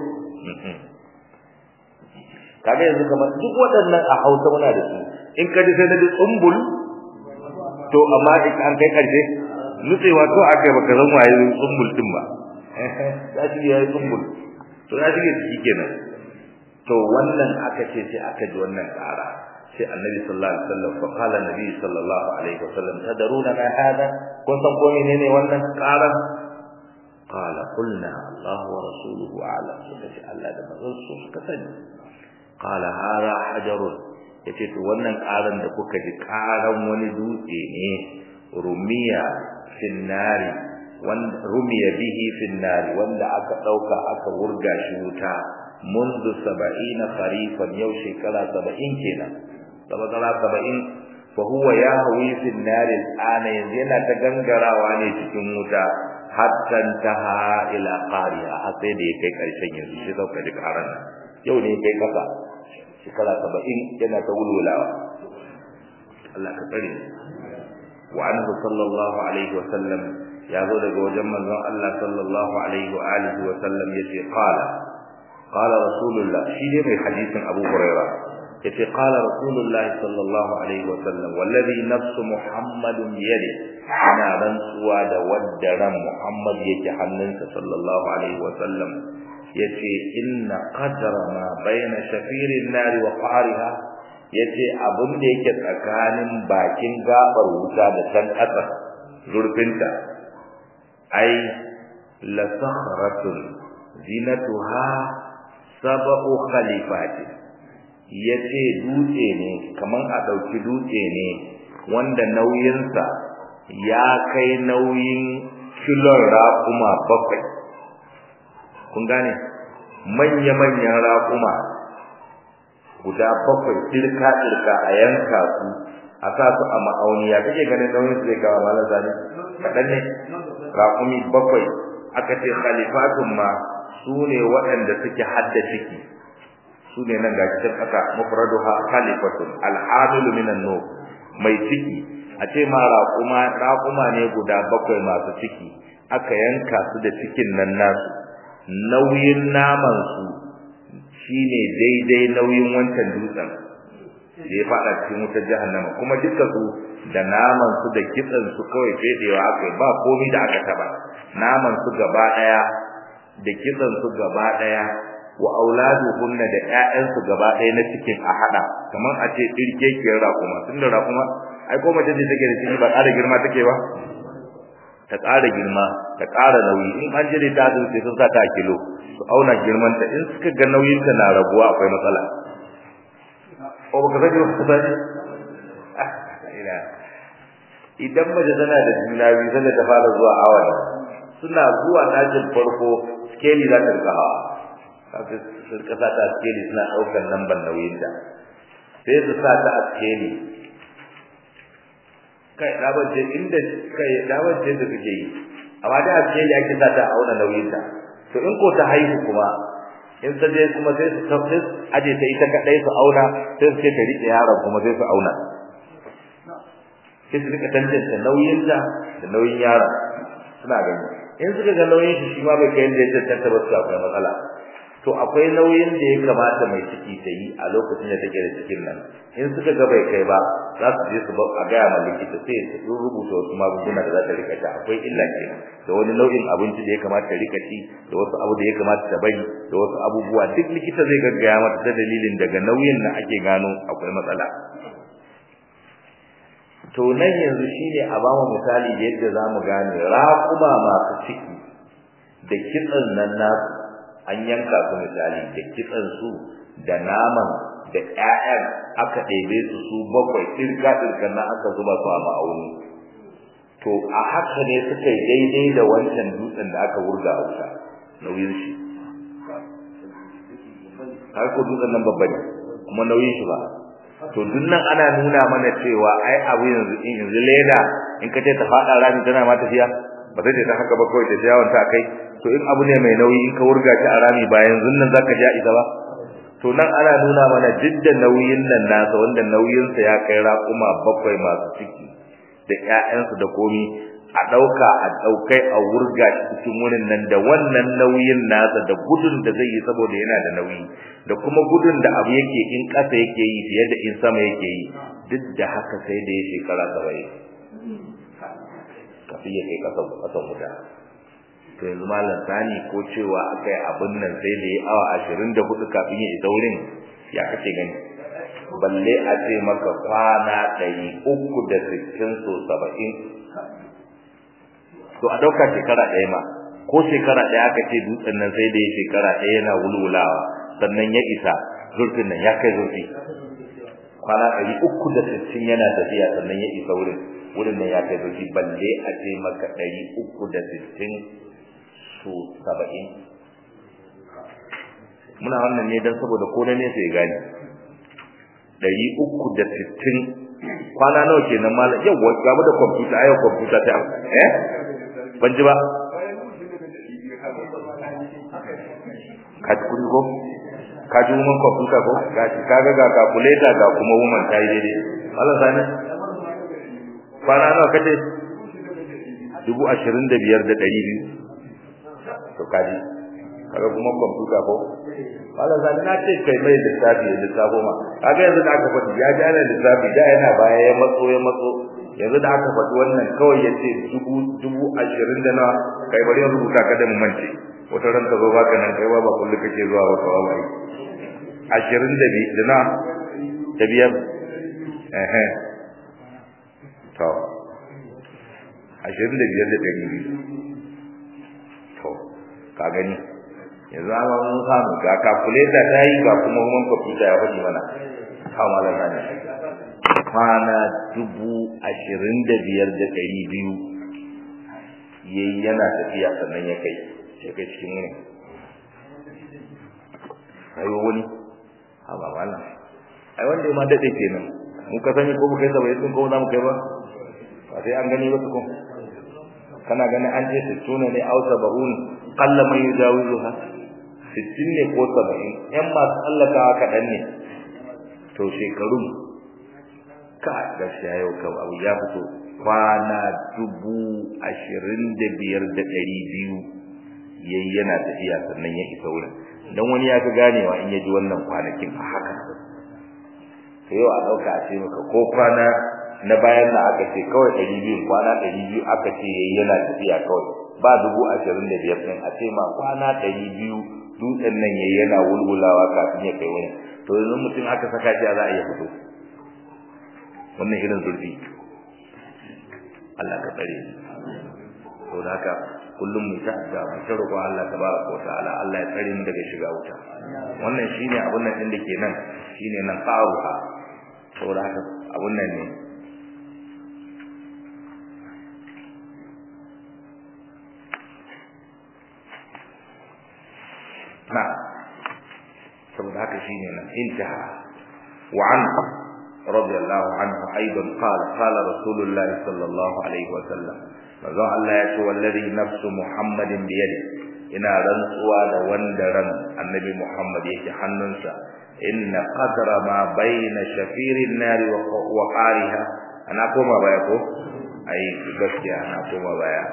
kaga yanzu kamar duk waɗannan a Hausa muna da su in ka ji sai na ji tsumbul to amma in an kai karshe nutsewa to akai baka san waye tsumbul din ba ya shi yayi tsumbul to ya shige ciki kenan to wannan aka ce sai aka ji wannan ƙara sai annabi sallallahu alaihi wasallam fa qala annabi sallallahu alaihi wasallam tadaruna ma hada kun san ko menene wannan ƙara qala qulna Allah wa rasuluhu a'lam sai Allah da manzon su suka sani qala hada hajarun yace to wannan karan da kuka ji karan wani dutse ne rumiya finnari wanda rumiya bihi finnari wanda aka dauka aka wurga shi wuta منذ 70 خريفا yau shekara 70 kenan sabakala 70 fa huwa yahwi fi an-nar al-ana yanzu yana ta gangarawa ne cikin wuta hatta taha ila qariya har sai da ya kai karshen yanzu shi zauka ji karan yau ne kai kasa shekara saba'in yana ta wulwulawa Allah ka tsare wa anhu sallallahu alaihi wa sallam ya zo daga wajen manzon Allah sallallahu alaihi wa alihi wa sallam yace qala qala rasulullah shi ne mai hadisin Abu Hurairah yace qala rasulullah sallallahu alaihi wa sallam wallazi nafsu muhammadin biyadi ana rantsuwa da wadda ran muhammad yake hannunsa sallallahu alaihi wa sallam yace inna qadra ma baina shafirin nari wa qariha yace abin da yake tsakanin bakin gabar wuta da can ƙasa zurfinta ai la sakhratun zinatuha sab'u khalifati yace dutse ne kaman a dauki dutse ne wanda nauyinsa ya kai nauyin kilon raƙuma bakwai kun gane manya-manyan raƙuma guda bakwai ɗirka-ɗirka a yanka su a sa su a ma'auni ya kake ganin nauyin su zai kawo malar zane kaɗan ne raƙumi bakwai aka ce khalifatun ma su ne waɗanda suke hadda ciki su ne nan ga cikin aka mufradu ha khalifatun al'amilu minan no mai ciki a ce ma raƙuma raƙuma ne guda bakwai masu ciki aka yanka su da cikin nan nasu nauyin naman su shine daidai nauyin wancan dutsen da ya fada cikin wutar jahannama kuma duka su da naman su da kitsan su kawai fedewa aka ba komai da aka taba naman su gaba daya da kitsan su gaba daya wa auladuhunna da ƴaƴan su gaba daya na cikin a hada kamar a ce dirkekiyar raƙuma tunda raƙuma ai ko mace ce take da ciki ba ƙara girma take ba ta ƙara girma ta ƙara nauyi in an jire ta zo sai sun sa ta kilo su auna girman ta in suka ga nauyin ta na raguwa akwai matsala ko baka sani ba ka sani ina idan mace tana da juna biyu sai ta fara zuwa awon suna zuwa ɗakin farko skeli za ta rika hawa kafin su rika sa ta skeli suna ɗaukar lambar nauyin ta sai su sa ta a skeli kai dabace inda kai dabace da kake yi amma da ce da ake sa ta auna nauyin ta to in ko ta haihu kuma in ta je kuma sai su tafi aje ta ita kadai su auna sai su ce ta rike yaron kuma sai su auna sai su rika tantance nauyin ta da nauyin yaron suna gani in suka ga nauyin shi shi ma bai kai inda ya tantance ba su akwai matsala to akwai nauyin da ya kamata mai ciki ta yi a lokacin da take da cikin nan in suka ga bai kai ba za su je su ba a gaya ma likita sai su rubuta wasu magunguna da za ta rika sha akwai illa ke da wani nau'in abinci da ya kamata ta rika ci da wasu abu da ya kamata ta bari da wasu abubuwa duk likita zai gaggaya mata ta dalilin daga nauyin na ake gano akwai matsala to nan yanzu shine a ba mu misali da yadda za mu gane raƙuma masu ciki da kitsan nan nasu an yanka su misali da kitsan su da naman da ƴaƴan aka ɗebe su su bakwai tsirka tsirka na aka zuba su a ma'auni to a haka ne suka yi daidai da wancan dutsen da aka wurga a wuta nauyin shi har ko dutsen nan babba ne kuma nauyin shi ba to duk nan ana nuna mana cewa ai abu yanzu in yanzu leda in ka ce ta faɗa rami tana ma tafiya ba zai ta haka ba kawai ta yawon ta kai to in abu ne mai nauyi in ka wurga shi a rami ba yanzu nan zaka ja isa ba to nan ana nuna mana duk da nauyin nan nasa wanda nauyinsa ya kai raƙuma bakwai masu ciki da ƴaƴansu da komi a ɗauka a ɗaukai a wurga shi cikin wurin nan da wannan nauyin nasa da gudun da zai yi saboda yana da nauyi da kuma gudun da abu yake in ƙasa yake yi fiye da in sama yake yi duk da haka sai da ya shekara saba'in kafin ya kai ƙasan ƙasan wuta to yanzu malam sani ko cewa akai abin nan sai da ya awa ashirin da hudu kafin ya isa wurin ya kace gani balle a ce maka kwana ɗari uku da sittin so saba'in to a ɗauka shekara ɗaya ma ko shekara ɗaya aka ce dutsen nan sai da ya shekara ɗaya yana wulwulawa sannan ya isa zurfin nan ya kai zurfi kwana ɗari uku da sittin yana tafiya sannan ya isa wurin wurin nan ya kai zurfi balle a ce maka ɗari uku da sittin so saba'in muna wannan ne don saboda ko na nesa ya gane ɗari uku da sittin kwana nawa kenan malam yau gamu da kwamfuta ayo kwamfuta ta eh ban ji ba ka ji kudi ko ka ji woman kwamfuta ko ga shi kaga ga calculator ga kuma woman ta yi daidai malam sani kwana nawa kace dubu ashirin da biyar da ɗari biyu to kaji kaga kuma kwamfuta ko wala zan na ce kai mai lissafi ya lissafo ma kaga yanzu da aka faɗi ya ji ana lissafi da yana baya ya matso ya matso yanzu da aka faɗi wannan kawai ya ce dubu dubu ashirin da na kai bari in rubuta ka da mu mance wata ran ka zo baka nan kai ba ba kullu kake zuwa ba kawai bai ashirin da biyu da na da biyar eh to ashirin da biyar da ɗari biyu to ka gani yanzu an mun samu ga calculator ta yi ga kuma mun computer ya faɗi mana kawo malam sani kwana dubu ashirin da biyar da ɗari biyu yayi yana tafiya sannan ya kai ya kai cikin wani ayo wani ha ba malam ai wanda ya ma daɗe kenan mun ka sani ko mu kai saba'in sun ko za mu kai ba ba sai an gani ba tukun kana ganin an ce sittuna ne au saba'un qalla man yujawizuha sittin ne ko saba'in yan masu tsallakawa kaɗan ne to shekarun ka gaskiya yau kan abu ya fito kwana dubu ashirin da biyar da ɗari biyu yayi yana tafiya sannan ya isa wurin dan wani ya fi ganewa in ya ji wannan kwanakin a haka to yau a ɗauka a ce maka ko kwana na bayan na aka ce kawai ɗari biyu kwana ɗari biyu aka ce yayi yana tafiya kawai ba dubu ashirin da biyar ɗin a ce ma kwana ɗari biyu dutsen nan yayi yana wulwulawa kafin ya kai wani to yanzu mutum aka saka shi a za a iya fito wannan irin zurfi Allah ka tsare to da haka kullum mu ta da mu ta roƙo Allah tabaraka wa ta'ala Allah ya tsare mu daga shiga wuta wannan shine abun nan din da ke nan shine nan qaruha saboda haka abun nan ne na saboda haka shine nan intaha wa an radiyallahu anhu aidan qala qala rasulullah sallallahu alaihi wa sallam manzo Allah ya ce wallazi nafsu muhammadin bi yadi ina rantsuwa da wanda ran annabi muhammad yake hannunsa inna qadra ma baina shafirin nari wa qariha ana koma baya ko ai gaskiya ana koma baya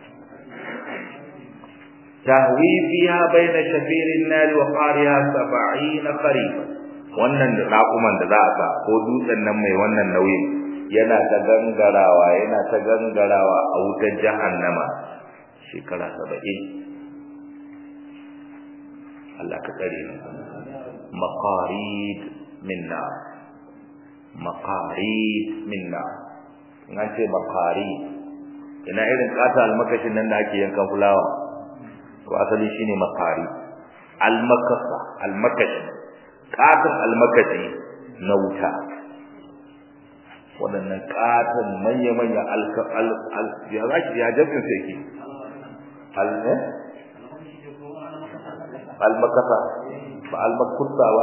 tahwi fiha baina shafirin nari wa qariha 70 qariba wannan da rakuman da za a sa ko dutsen nan mai wannan nauyin yana ta gangarawa yana ta gangarawa a wutar jahannama shekara 70 Allah ka tsare mu maqarid min nar maqarid min nar in an ce maqarid ina irin kata almakashin nan da ake yankan fulawa to asali shine maqari almakasa almakashi katan almakashi na wuta waɗannan katan manya-manya al ya zaki ya jabin sai ke al ne almakasa ba almakusa ba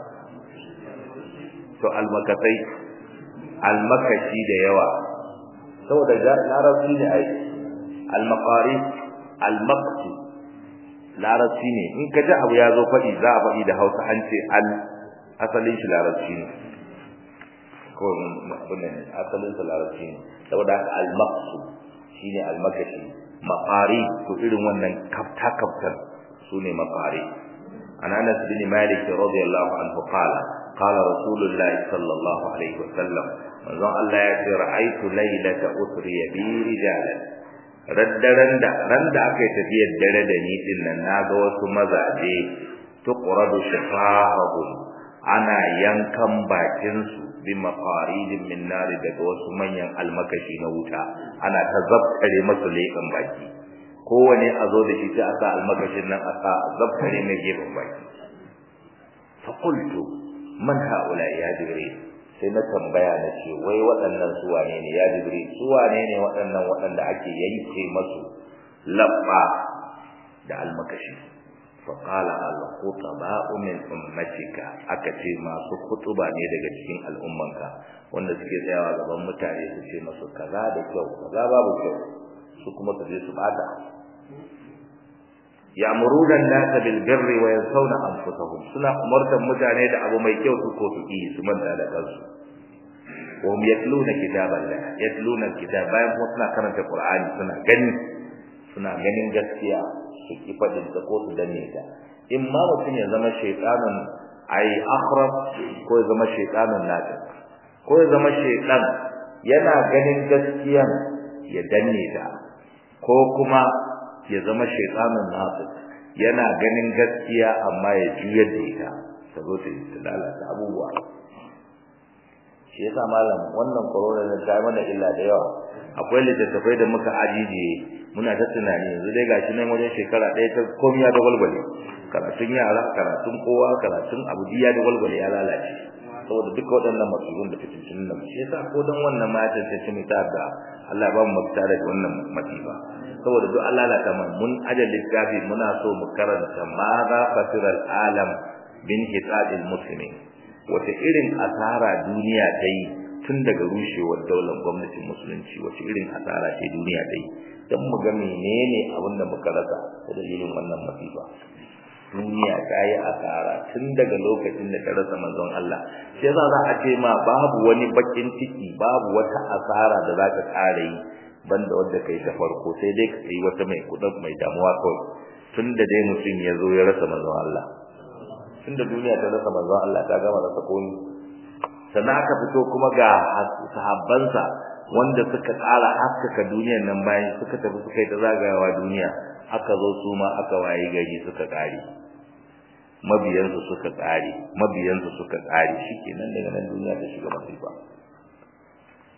to almakasai almakashi da yawa saboda larabci ne ai almaqari almaqsu larabci ne in ka ji abu ya zo faɗi za a faɗi da hausa an ce al asalin shi larabci ne ko abin ne asalin sa larabci ne saboda haka almaqsu shine almakashi maqari to irin wannan kafta kaftar sune maqari an Anas bin Malik radiyallahu anhu qala qala Rasulullah sallallahu alaihi wasallam manzon Allah ya ce ra'aytu laylata usriya bi rijalan raddaren da ran da aka yi tafiyar dare da ni din nan naga wasu mazaje tuqradu shifahum ana yankan bakin su bi mafaridin min nar daga wasu manyan almakashi na wuta ana ta zabtare masu lekan baki kowane a zo da shi sai a sa almakashin nan a sa zabtare mai gefen baki fa qultu man haula ya jibril sai na tambaya na ce wai waɗannan su wane ne ya jibril su wane ne waɗannan waɗanda ake yanke masu labba da almakashi fa qala al khutaba'u min ummatika aka ce masu khutuba ne daga cikin al'ummanka wanda suke tsayawa gaban mutane su ce masu kaza da kyau kaza babu kyau su kuma su je su bata ya'muruna an-nasa bil birri wa yansawna anfusahum suna umartan mutane da abu mai kyau su ko su yi su manta da kansu wa hum yatluna kitaballah yatluna kitab bayan kuma suna karanta qur'ani suna gani suna ganin gaskiya su ki fadin ta ko su danne ta in ma mutum ya zama shaytanun ai akhrab ko ya zama shaytanun natiq ko ya zama shaytan yana ganin gaskiyan ya danne ta ko kuma ya zama shaytanun natiq yana ganin gaskiya amma ya juyar da ita ta zo ta lalata abubuwa shi yasa malam wannan corona da ta mana illa da yawa akwai littattafai da muka ajiye muna ta tunani yanzu dai gashi nan wajen shekara ɗaya ta komai ya dagwalgwale karatun yara karatun kowa karatun abu ya dagwalgwale ya lalace saboda duka waɗannan masubun da fitintun nan shi yasa ko dan wannan ma ya tantance mu ta da Allah ba mu mafita daga wannan masifa saboda duk Allah lalata man mun ajal littafi muna so mu karanta ma za fasiral alam bin hisabil muslimin wata irin asara duniya ta yi tun daga rushewar daular gwamnatin musulunci wace irin asara ce duniya ta yi don mu ga menene abin da muka rasa ta dalilin wannan masifa duniya ta yi asara tun daga lokacin da ta rasa manzon Allah shi yasa za a ce ma babu wani bakin ciki babu wata asara da za ka ƙara yi banda wanda kai ta farko sai dai ka yi wata mai kudin mai damuwa kawai tun da dai mutum ya zo ya rasa manzon Allah tunda duniya ta rasa manzon Allah ta gama rasa komi sannan aka fito kuma ga sahabbansa wanda suka tsara haskaka duniyar nan bayan suka tafi suka yi ta zagayawa duniya aka zo su ma aka waye gari suka kare mabiyansu suka kare mabiyansu suka kare shikenan daga nan duniya ta shiga masifa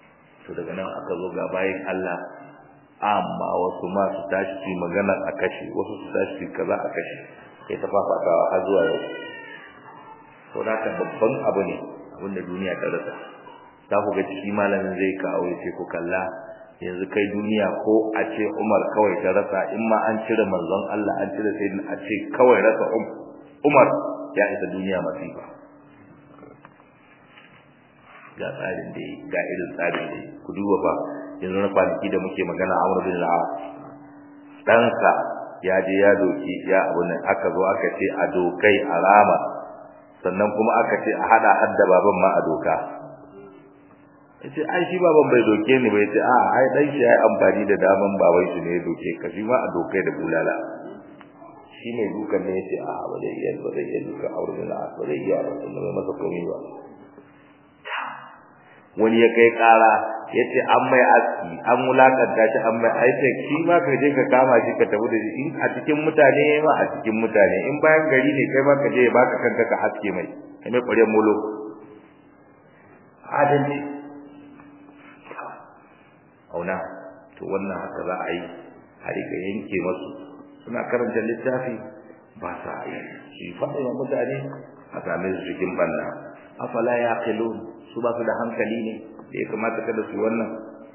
to daga nan aka zo ga bayin Allah amma wasu ma su tashi su magana a kashe wasu su tashi su kaza a kashe kai ta fafatawa har zuwa yau to da ka babban abu ne abinda duniya ta rasa za ku ga shi malamin zai kawo ya ce ku kalla yanzu kai duniya ko a ce Umar kawai ta rasa in ma an cire manzon Allah an cire sai a ce kawai rasa Umar ya isa duniya masifa ga tsarin da ga irin tsarin da ku duba fa yanzu na kwanaki da muke magana Amr bin al-As ɗansa ya je ya doki ya abu nan aka zo aka ce a dokai a rama sannan kuma aka ce a hada hadda baban ma a doka yace ai shi baban bai doke ni bai ce a ai dan shi yayi amfani da daman baban shi ne ya doke ka shi ma a dokai da bulala shi ne dukan ne yace a ba zai iya ba zai iya duka aure da ba zai iya ba sun mai masa komai ba wani ya kai kara yace an mai aski an mulakanta shi an mai aice shi ma ka je ka kama shi ka tafi da shi in a cikin mutane ma a cikin mutane in bayan gari ne kai ma ka je ya baka kanka ka haske mai kai mai ƙwaryen molo adalci auna to wannan haka za a yi a rika yanke masu suna karanta littafi ba sa yi shi faɗa wa mutane a same su cikin banna afala ya su ba su da hankali ne da ya kamata kada su wannan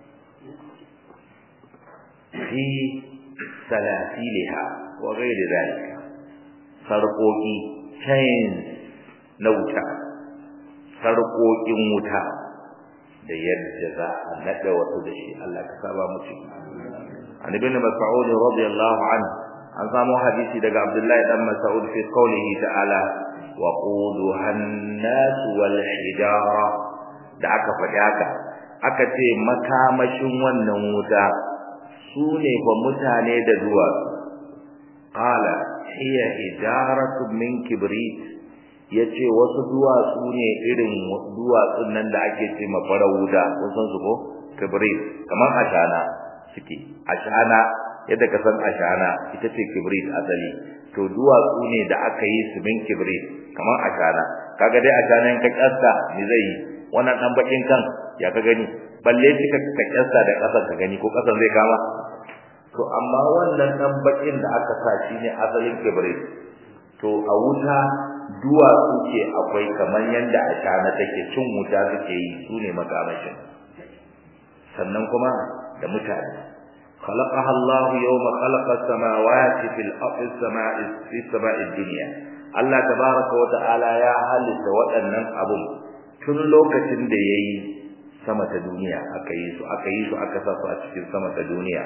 fi salasiliha wa ghairi zalika sarƙoƙi chains na wuta sarƙoƙin wuta da yadda za a nada wasu da shi Allah ka saba mu ciki an ibn mas'ud radiyallahu anhu an samu hadisi daga Abdullahi dan Mas'ud fi qawlihi ta'ala wa quduha an-nas wal hijara da aka faɗi haka aka ce makamashin wannan wuta su ne fa mutane da duwatsu qala hiya hijaratu min kibrit yace wasu duwatsu ne irin duwatsun nan da ake ce mafara wuta wasan su ko kibrit kamar ashana suke ashana yadda ka san ashana ita ce kibrit asali to duwatsu ne da aka yi su min kibrit kamar ashana kaga dai ashana in ka kasta me zai yi wannan dan bakin kan ya ka gani balle kika ka kasta da kasar ka gani ko kasar zai kama to amma wannan dan bakin da aka sa shi ne asalin kibrit to a wuta duwatsu ke akwai kamar yanda ashana take cin wuta suke yi su ne makamashin sannan kuma da mutane خلقها الله يوم خلق السماوات في الأرض السماء في السماء الدنيا الله تبارك وتعالى يا halitta waɗannan abun tun lokacin da yayi sama ta duniya aka yi su aka yi su aka sa su a cikin sama ta duniya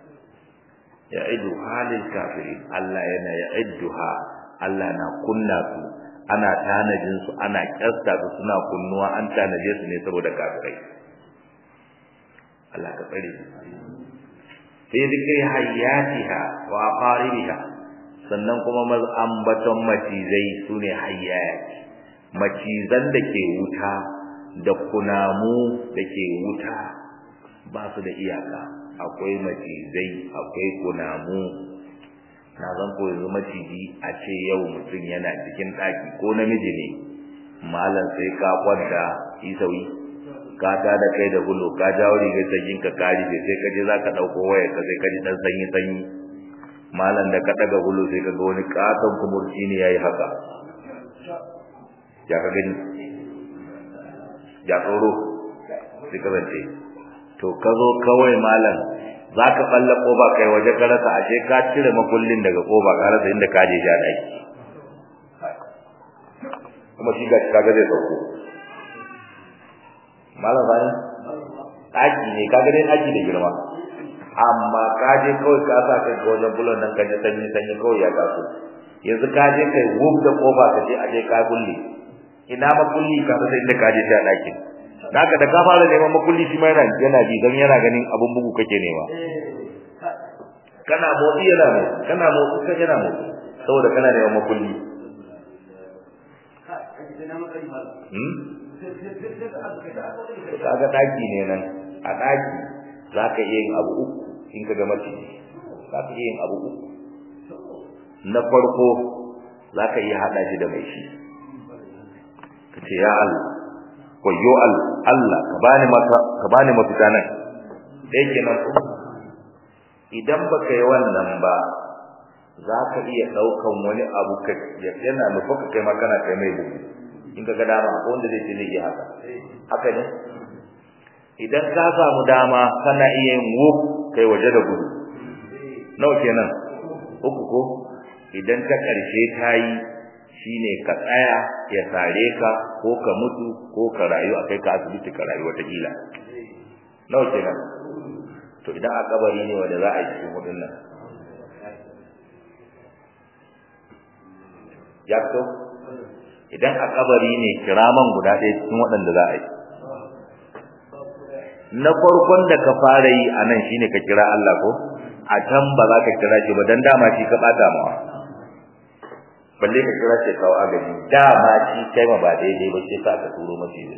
ya'idu halil kafirin Allah yana ya'idduha Allah na kunna su ana tanajin su ana kyasta su suna kunnuwa an tanaje su ne saboda kafirai Allah ka tsare fi zikri hayyatiha wa aqaribiha sannan kuma ambaton macizai sune hayyat macizan da ke wuta da kunamu da ke wuta ba su da iyaka akwai macizai akwai kunamu na zan ko yanzu maciji a ce yau mutum yana cikin ɗaki ko namiji ne malam sai ka kwanta isawi ka ta da kai da gulo ka jawo rigar sanyin ka kari sai ka je za ka ɗauko wayar ka sai ka ji ɗan sanyi sanyi malam da ka ɗaga gulo sai ka ga wani ƙaton kumurci ne ya yi haka ya ka gani ya tsoro sai ka zance to ka zo kawai malam za ka ɓalla ƙofa kai waje ka rasa ashe ka cire makullin daga ƙofa ka rasa inda ka je ja ɗaki kuma shi ga kaga zai sauko malam sani ɗaki ne kaga dai ɗaki da girma amma ka je kawai ka sa kai ga wajen bulon nan ka ji sanyi sanyi kawai ya taso yanzu ka je kai wuf da ƙofa ka je a je ka kulle ina makulli ka rasa inda ka je ta ɗakin naka da ka fara neman makulli shi ma yana yana ji dan yana ganin abun bugu kake nema kana motsi yana ne kana motsi kai yana motsi saboda kana neman makulli hmm kaga daki ne nan a daki zaka iya yin abu uku in ka ga mace zaka iya yin abu uku na farko zaka iya hada shi da mai shi kace ya Allah wayyo Allah ka bani maka ka bani mafita nan dai kenan idan baka yi wannan ba za ka iya daukan wani abu ka yana nufa ka kai ma kana kai mai bugu in ka ga dama ko wanda zai ce zai yi haka haka ne idan ka samu dama kana iya yin wuf kai waje da gudu nawa kenan uku ko idan ta karshe ta yi shine ka tsaya ya sare ka ko ka mutu ko ka rayu akai ka asibiti ka rayu wata kila nawa kenan to idan a kabari ne wanda za a yi cikin hudun nan ya to idan a kabari ne kiraman guda ɗaya cikin waɗanda za a yi na farkon da ka fara yi a nan shine ka kira Allah ko a can ba za ka kira shi ba dan dama shi ka bata mawa balle ka kira shi kawo agaji dama shi kai ma ba daidai ba sai ka turo mace ne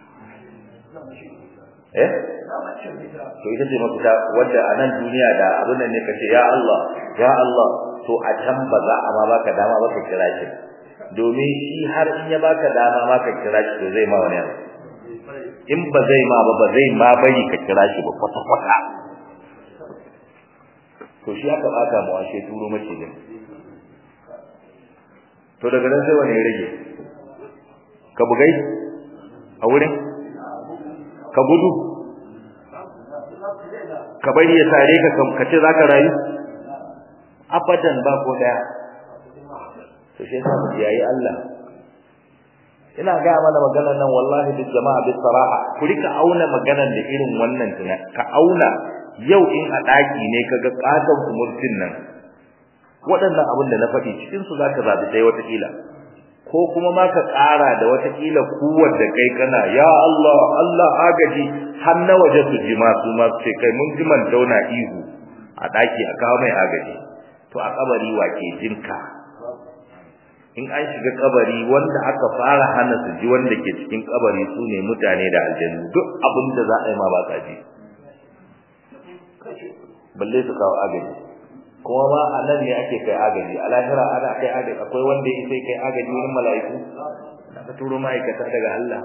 eh to ita ce mafita wanda a nan duniya da abin nan ne kace ya Allah ya Allah to a can ba za a ma baka dama ba ka kira shi domin shi har in ya baka dama ma ka kira shi to zai ma wani abu in ba zai ma ba ba zai ma bari ka kira shi ba kwata kwata to shi aka baka mu ashe turo mace ne to daga nan sai wani ya rage ka bugai a wurin ka gudu ka bari ya sare ka ka ce zaka rayu abadan ba ko daya to shi yasa mu yayi Allah ina ga mana maganar nan wallahi duk jama'a bi saraha ku rika auna maganar da irin wannan tuna ka auna yau in a daki ne kaga katon kumurtin nan waɗannan abin da na faɗi cikin su zaka zabi dai wata kila ko kuma ma ka ƙara da wata kila kuwar da kai kana ya Allah Allah agaji har na waje su ji ma su ma su ce kai mun ji man dauna ihu a daki a kawo mai agaji to a kabari wake jinka in an shiga kabari wanda aka fara hana su ji wanda ke cikin kabari su ne mutane da aljannu duk abin da za a yi ma ba ka ji balle su kawo agaji kuma ma a nan ne ake kai agaji a lahira ana kai agaji akwai wanda ya sai kai agaji wurin mala'iku na ka turo ma'aikata daga Allah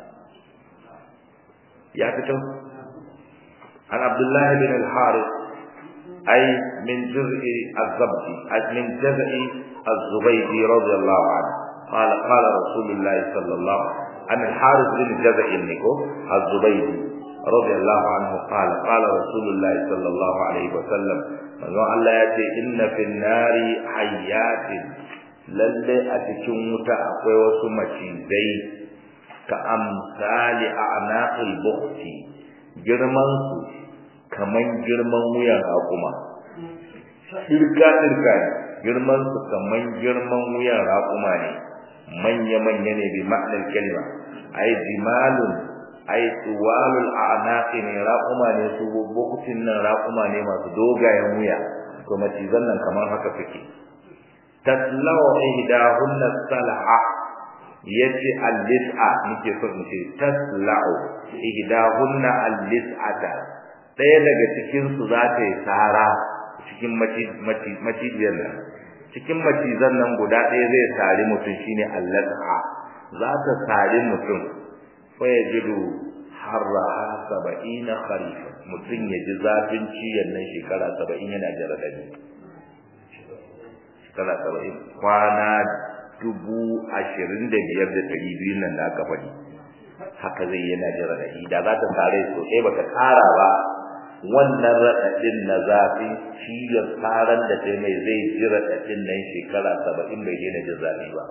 ya fito an abdullahi bin al-harith أي من جزء الضبط من جزء الزبيدي رضي الله عنه قال قال رسول الله صلى الله عن الحارث بن جزء النكو الزبيدي رضي الله عنه قال قال رسول الله صلى الله عليه وسلم من الله يأتي إن في النار حيات lalle a cikin wuta akwai wasu macizai ka amsali a anaqil bukhti girman su kaman girman wuyan raƙuma shirka shirka girman su kaman girman wuyan raƙuma ne manya manya ne bi ma'anar kalma ay jimalun ay tuwalul a'naqi ne raƙuma ne su bukutin nan raƙuma ne masu dogayen wuya to macizan nan kaman haka suke taslau ihdahunna salha yace al-lis'a nake so in ce taslau ihdahunna al-lis'ata ɗaya daga cikin su za ta yi tsara cikin macijiyar nan cikin macizan nan guda ɗaya zai sari mutum shine allasa za ta sari mutum fa ya jidu harraha saba'ina kharifa mutum ya ji zafin ciyan nan shekara saba'in yana jira ɗani shekara saba'in kwana dubu ashirin da biyar da ɗari biyu nan da aka faɗi haka zai yana jira ɗani da za ta sare sosai ba ta ƙara ba wannan raɗaɗin na zafi ciyar tsaran da ta mai zai ji raɗaɗin nan shekara saba'in bai daina jin zafi ba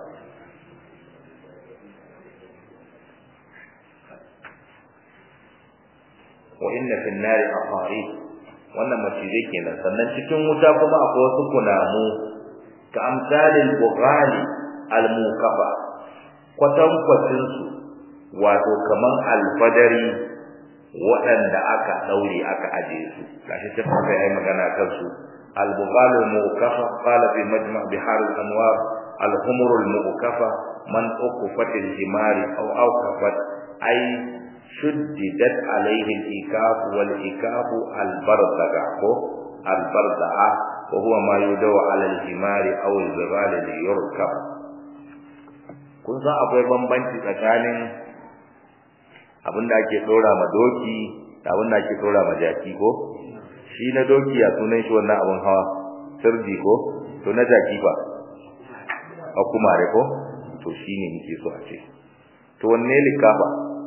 wa inna fi nari aqari wannan macizai kenan sannan cikin wuta kuma akwai wasu kunamu ka amsalin bughali al-mukafa kwatankwacin su wato kaman alfadari waɗanda aka daure aka aje su gashi ta fara yayi magana kan su al-bughal al-mukafa qala fi majma' bihar al-anwar al-humur al-mukafa man uqfat al-himari aw awqafat ay shuddidat alayhi al-ikaf wal-ikaf al-bardaga ko al-barda'a wa huwa ma yudaw ala al-himari aw al-zibal li yurkab kun san akwai bambanci tsakanin abinda ake dora ma doki da abinda ake dora ma jaki ko shi na doki ya sunan shi wannan abun hawa sirdi ko to na jaki ba a kumare ko to shine nake so a ce to wanne likafa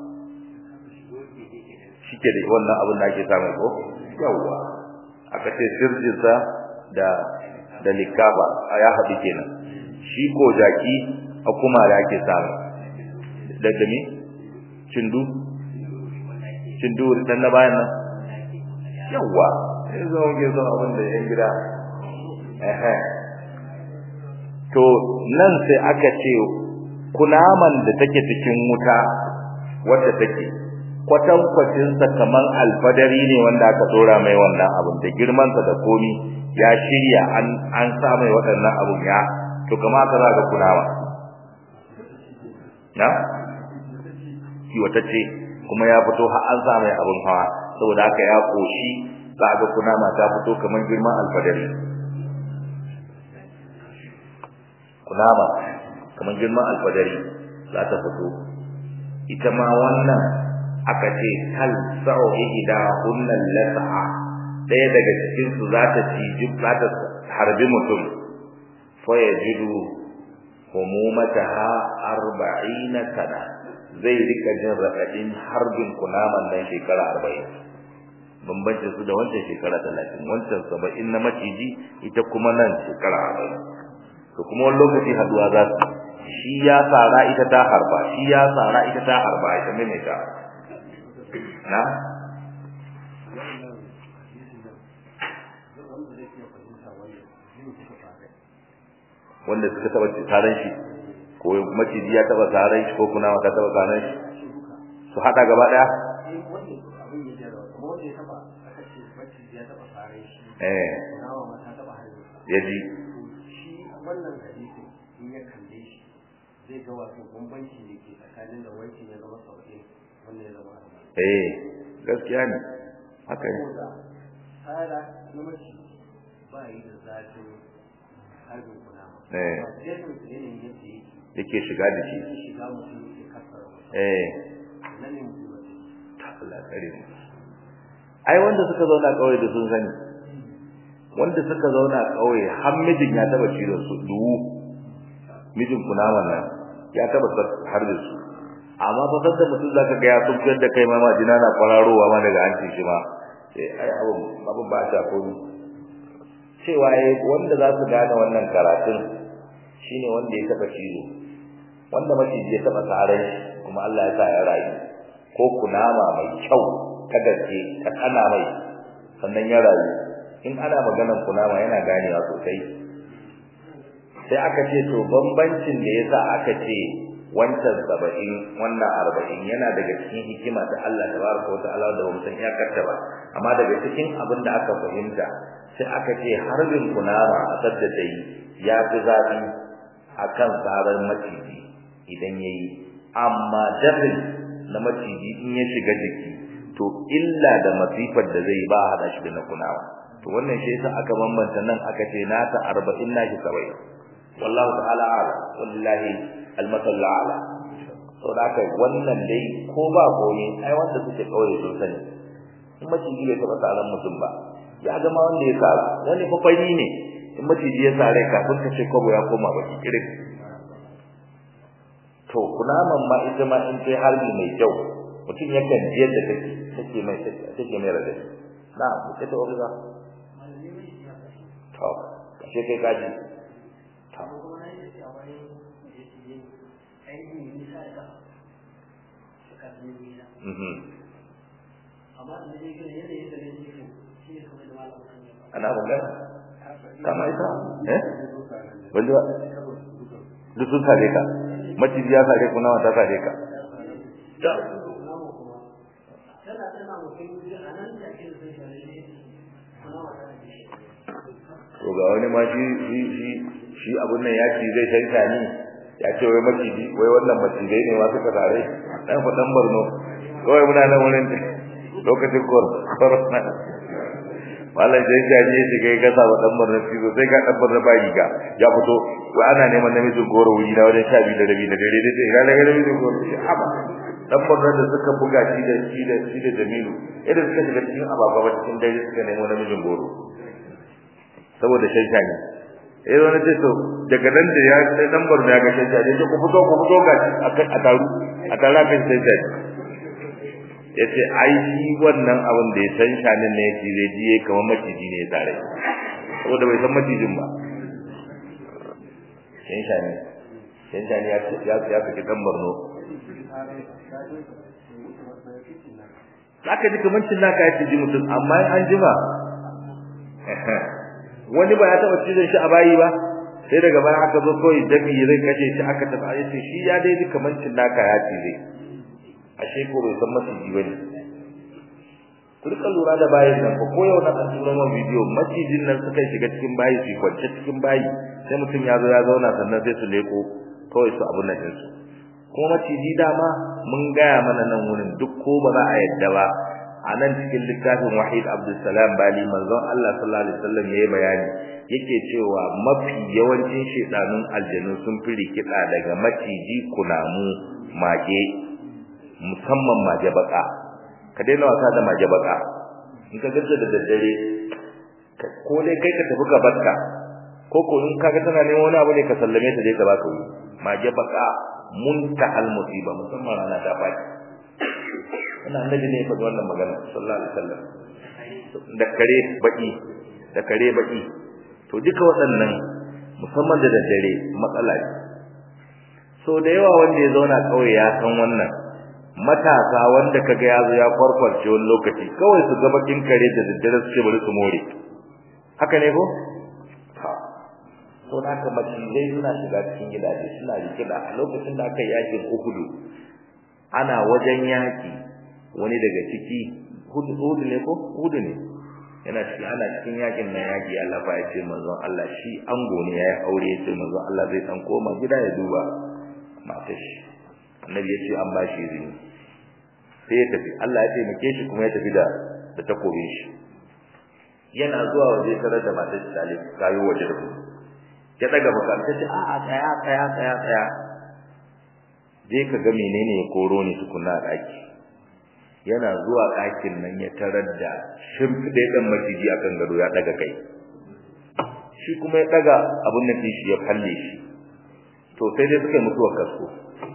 shike da wannan abin da ake samu ko yawa aka ce sirjinsa da da likafa ya haɗu kenan shi ko jaki a kumare ake samu da dami cindu cindu dan na bayan nan yawa sai zo ke zo abin da yan gida eh to nan sai aka ce kunaman da take cikin wuta wadda take kwatan kwatin sa kaman alfadari ne wanda aka dora mai wannan abun da girman sa da komi ya shirya an an sa mai waɗannan abun ya to kama ka za ga kunama na shi wata ce kuma ya fito har an sa mai abun hawa saboda haka ya koshi za ga kunama ta fito kaman girman alfadari kunama kamar girman alfadari za ta fito ita ma wannan aka ce kal sa'u ihda hunnal las'a daya daga cikin su za ta ci za ta harbi mutum fa yajidu humumataha 40 sana zai rika jin radadin harbin kunaman nan shekara 40 bambancin su da wancan shekara 30 wancan 70 na maciji ita kuma nan shekara 40 to kuma wani lokaci haduwa za su shi ya tsara ita ta harba shi ya tsara ita ta harba ita mene ta na wanda suka taba taron shi ko maciji ya taba taron shi ko kuna ta taba taron shi su hada gaba daya eh ya ji wannan hadisi in ya kalle shi zai ga wato bambanci da ke tsakanin da wancan ya zama sauƙi wannan ya zama arba'in. eh gaskiya ne haka ne Saboda tsara na mace ba yi da zafin harbin kunama. Eh. Ba jefin su yanayin yadda yake yake shiga da shi zai shiga mutum ya kasara mutum. eh Nan ne mutum ba zai. ta Allah tsare mu ai wanda suka zauna kauye da sun sani wanda suka zauna kauye har mijin ya taba cizon su duwu mijin kunaman nan ya taba har da su amma fa sanda mutum zaka ga ya tunkar da kai ma ma jina na kwararowa ma daga hancin shi ma sai ai abun abun ba ta komi cewa ai wanda za su gane wannan karatun shine wanda ya taba cizo wanda maciji ya taba tsaran shi kuma Allah ya sa ya rayu ko kunama mai kyau ta gaske ta kana mai sannan ya rayu in ana maganar kunama yana ganewa sosai sai aka ce to bambancin da yasa aka ce wancan saba'in wannan arba'in yana daga cikin hikima ta Allah tabaraka wa ta'ala da bamu san iyakarta ba amma daga cikin abin da aka fahimta sai aka ce harbin kunama a sadda dai ya fi zafi akan tsaron maciji idan yayi amma dafin na maciji in ya shiga jiki to illa da masifar da zai ba hada shi da na kunawa to wannan shi yasa aka bambanta nan aka ce nata 40 nashi 70 wallahu ta'ala ala wallahi almasal ala to da kai wannan dai ko ba koyi ai wanda suke kauye sun sani in maciji bai taba tsaron mutum ba ya ga ma wanda ya sa wani fa fari ne in maciji ya sare kafin ka ce kobo ya koma baki kirik to kunaman ma ita ma in kai harbi mai kyau mutum yakan ji yadda take take mai take mai radadi na ku ce to ga to kashe kai kaji to Kuma na yi da wani da yake yin aiki ne nisa da suka zama nisa. mhm Amma da zai gina yanayin da zai gina shi ne kamar da malam kan yi ba. ana magana kama ita eh wanda ba duk sun sare ka maciji ya sare ku nawa ta sare ka ta Tana tana mutum a nan da ake da zai gane ne kuna wata da shi. to ga wani ma shi shi shi shi abun nan ya ci zai tanka ni ya ce wai maciji wai wannan macijai ne ma suka sare dan fa dan Borno kawai muna nan wurin lokacin corona mallan sai ya je shi kai gasa wa dan Borno shi sai ga dan Borno ba riga ya fito wai ana neman namijin goro wuri na wajen 12 da rabi da dare dai ga daga namijin goro shi haba dan Borno da suka buga shi da shi da shi da Jamilu idan suka shiga cikin ababa cikin dare suka nemo namijin goro saboda shanshani eh wani ce to daga nan da ya sai dan Borno ya ga shanshani sai ku fito ku fito ga shi a taru a tara kan shanshani yace ai shi wannan abin da ya shanshanin ne yake zai ji kamar maciji ne ya tare saboda bai san macijin ba shanshani shanshani ya ya ya saki dan Borno zaka ji kamar cin naka ya ji mutum amma an jima wani ba ya taba cizon shi a bayi ba sai daga baya aka zo kawai dabi zai kace shi aka tafi a yace shi ya dai ji kamar cin naka ya cize ashe ko bai san maciji bane ku rika lura da bayin nan ko yau na an tura ma bidiyo macijin nan suka shiga cikin bayi su kwance cikin bayi sai mutum ya zo ya zauna sannan sai su leko kawai su abun nan su kuma maciji dama mun gaya mana nan wurin duk ko ba za a yadda ba a nan cikin littafin wahid abdulsalam bali manzon Allah sallallahu alaihi wasallam yayi bayani yake cewa mafi yawancin shedanun aljanu sun fi rikida daga maciji kunamu mage musamman mage baka ka daina wasa da mage baka in ka gaza da daddare ko dai kai ka tafi ka barka ko ko in kaga tana neman wani abu ne ka sallame ta dai ka baka wuri mage baka muntahal musiba musamman rana ta faɗi wannan annabi ne ya faɗi wannan magana sallallahu alaihi wasallam da kare baki da kare baki to duka waɗannan musamman da daddare matsala ne so da yawa wanda ya zauna kawai ya san wannan matasa wanda kaga ya zo ya kwarkwarce wani lokaci kawai su ga bakin kare da daddare su ce bari su more haka ne ko to da haka macizai suna shiga cikin gidaje suna rikida a lokacin da aka yi yakin uhudu ana wajen yaki wani daga ciki hudu hudu ne ko hudu ne yana cikin ana cikin yakin nan yaki Allah fa ya ce manzon Allah shi ango ne yayi aure ya ce manzon Allah zai dan koma gida ya duba matar shi annabi ya ce an ba shi izini sai ya tafi Allah ya taimake shi kuma ya tafi da da takobin shi yana zuwa waje tare da matar shi Talib kayo waje da kuma ya daga baka ta ce a a tsaya tsaya tsaya tsaya je ka ga menene ya koro ni tukunna a daki yana zuwa ɗakin nan ya tarar da shimfiɗe ɗan maciji akan gado ya daga kai shi kuma ya daga abun nan shi ya falle shi to sai dai suka mutuwar kasko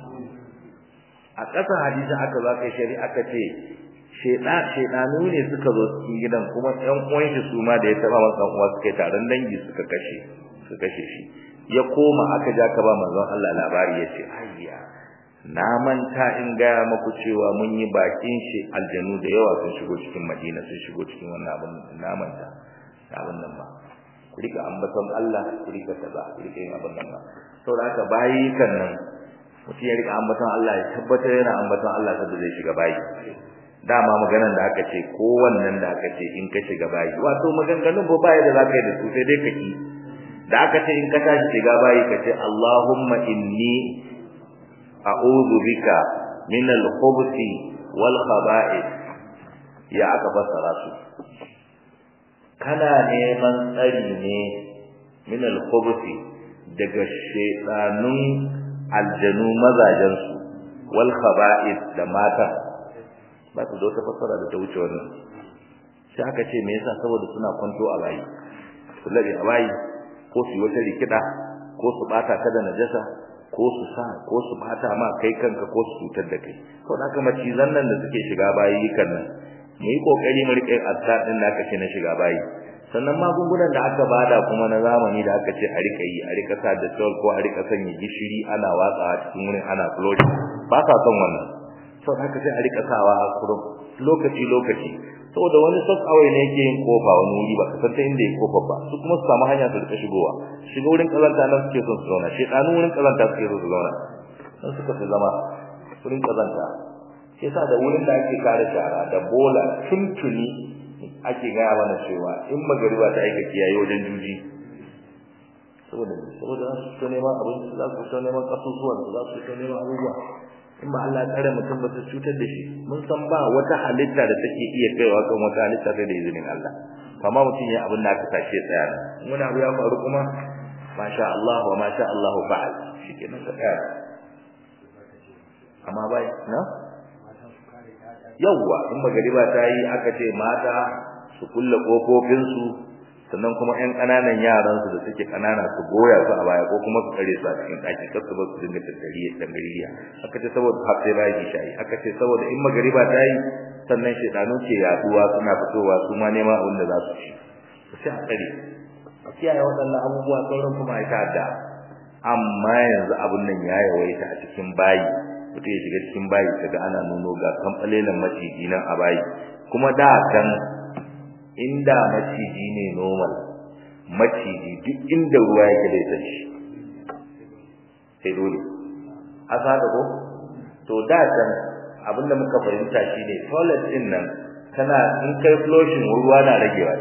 a ƙasa hadisi aka za ka shari'a aka ce shedanu ne suka zo cikin gidan kuma ɗan uwan shi su ma da ya taɓa masa uwa suka yi taron dangi suka kashe su kashe shi ya koma aka ja ka ba manzon Allah labari ya ce ayya na manta in gaya maku cewa mun yi bakin shi aljanu da yawa sun shigo cikin Madina sun shigo cikin wannan abin na manta abin nan ba ku rika ambaton Allah ku rika kaza ku rika yin abin nan ba saboda haka bayi kan nan mutum ya rika ambaton Allah ya tabbatar yana ambaton Allah saboda zai shiga bayi dama maganar da aka ce ko wannan da aka ce in ka shiga bayi wato maganganun ba bayi da zaka yi da su sai dai ka ki da aka ce in ka tashi shiga bayi ka ce Allahumma inni a'udhu bika min al-khubuthi wal khaba'ith ya aka fassara su kana neman tsari ne min al-khubuthi daga shaytanun aljanu mazajen su wal khaba'ith da mata ba su da wata fassara da ta wuce wannan sai aka ce me yasa saboda suna kwanto a bayi su labe a bayi ko su yi wata rikida ko su bata ka da najasa ko su sa ko su bata ma kai kanka ko su cutar da kai to da kuma cizan nan da suke shiga bayi kan nan mu yi kokari mu rike azkar din da aka ce na shiga bayi sannan magungunan da aka bada kuma na zamani da aka ce a rika yi a rika sa da tol ko a rika sanya gishiri ana watsawa cikin wurin ana flushing ba sa son wannan to haka sai a rika sawa a kurum lokaci lokaci saboda wani sak awai ne yake yin kofa wani wuri ba san ta inda yake kofa ba su kuma su samu hanya su rika shigowa shiga wurin kazanta nan suke son su zauna shedanu wurin kazanta suke son su zauna dan suka fi zama wurin kazanta shi yasa da wurin da ake kare shara da bola tuntuni ake gaya mana cewa in magariba ta aika kiyaye wajen juji saboda saboda su ta neman abinci za su ta neman kasusuwan su za su ta neman abubuwa in ba Allah tsare mutum ba su cutar da shi mun san ba wata halitta da take iya kaiwa kan wata halitta sai da izinin Allah amma mutum ya abin da aka tashi tsaya wani abu ya faru kuma masha Allah wa masha Allah fa'al shikenan ka tsaya amma bai na yawwa in magariba ta yi aka ce mata su kulle kofofinsu sannan kuma ƴan ƙananan yaran su da suke ƙanana su goya su a baya ko kuma su kare su a cikin ɗaki kar su ba su dinga tattari dangariya aka ce saboda har sai bayan shayi aka ce saboda in magariba ta yi sannan shedanu ke yaduwa suna fitowa su ma neman abin da za su ci sai a tsare a kiyaye waɗannan abubuwa sauran kuma ya ta'adda amma yanzu abin nan ya yawaita a cikin bayi mutum ya shiga cikin bayi kaga ana nuno ga kamfalelan maciji nan a bayi kuma da kan inda maciji ne normal maciji duk inda ruwa yake da san shi sai dole asa da ko to da kan abinda muka fahimta shine toilet din nan tana in kai flushing ruwa na ragewa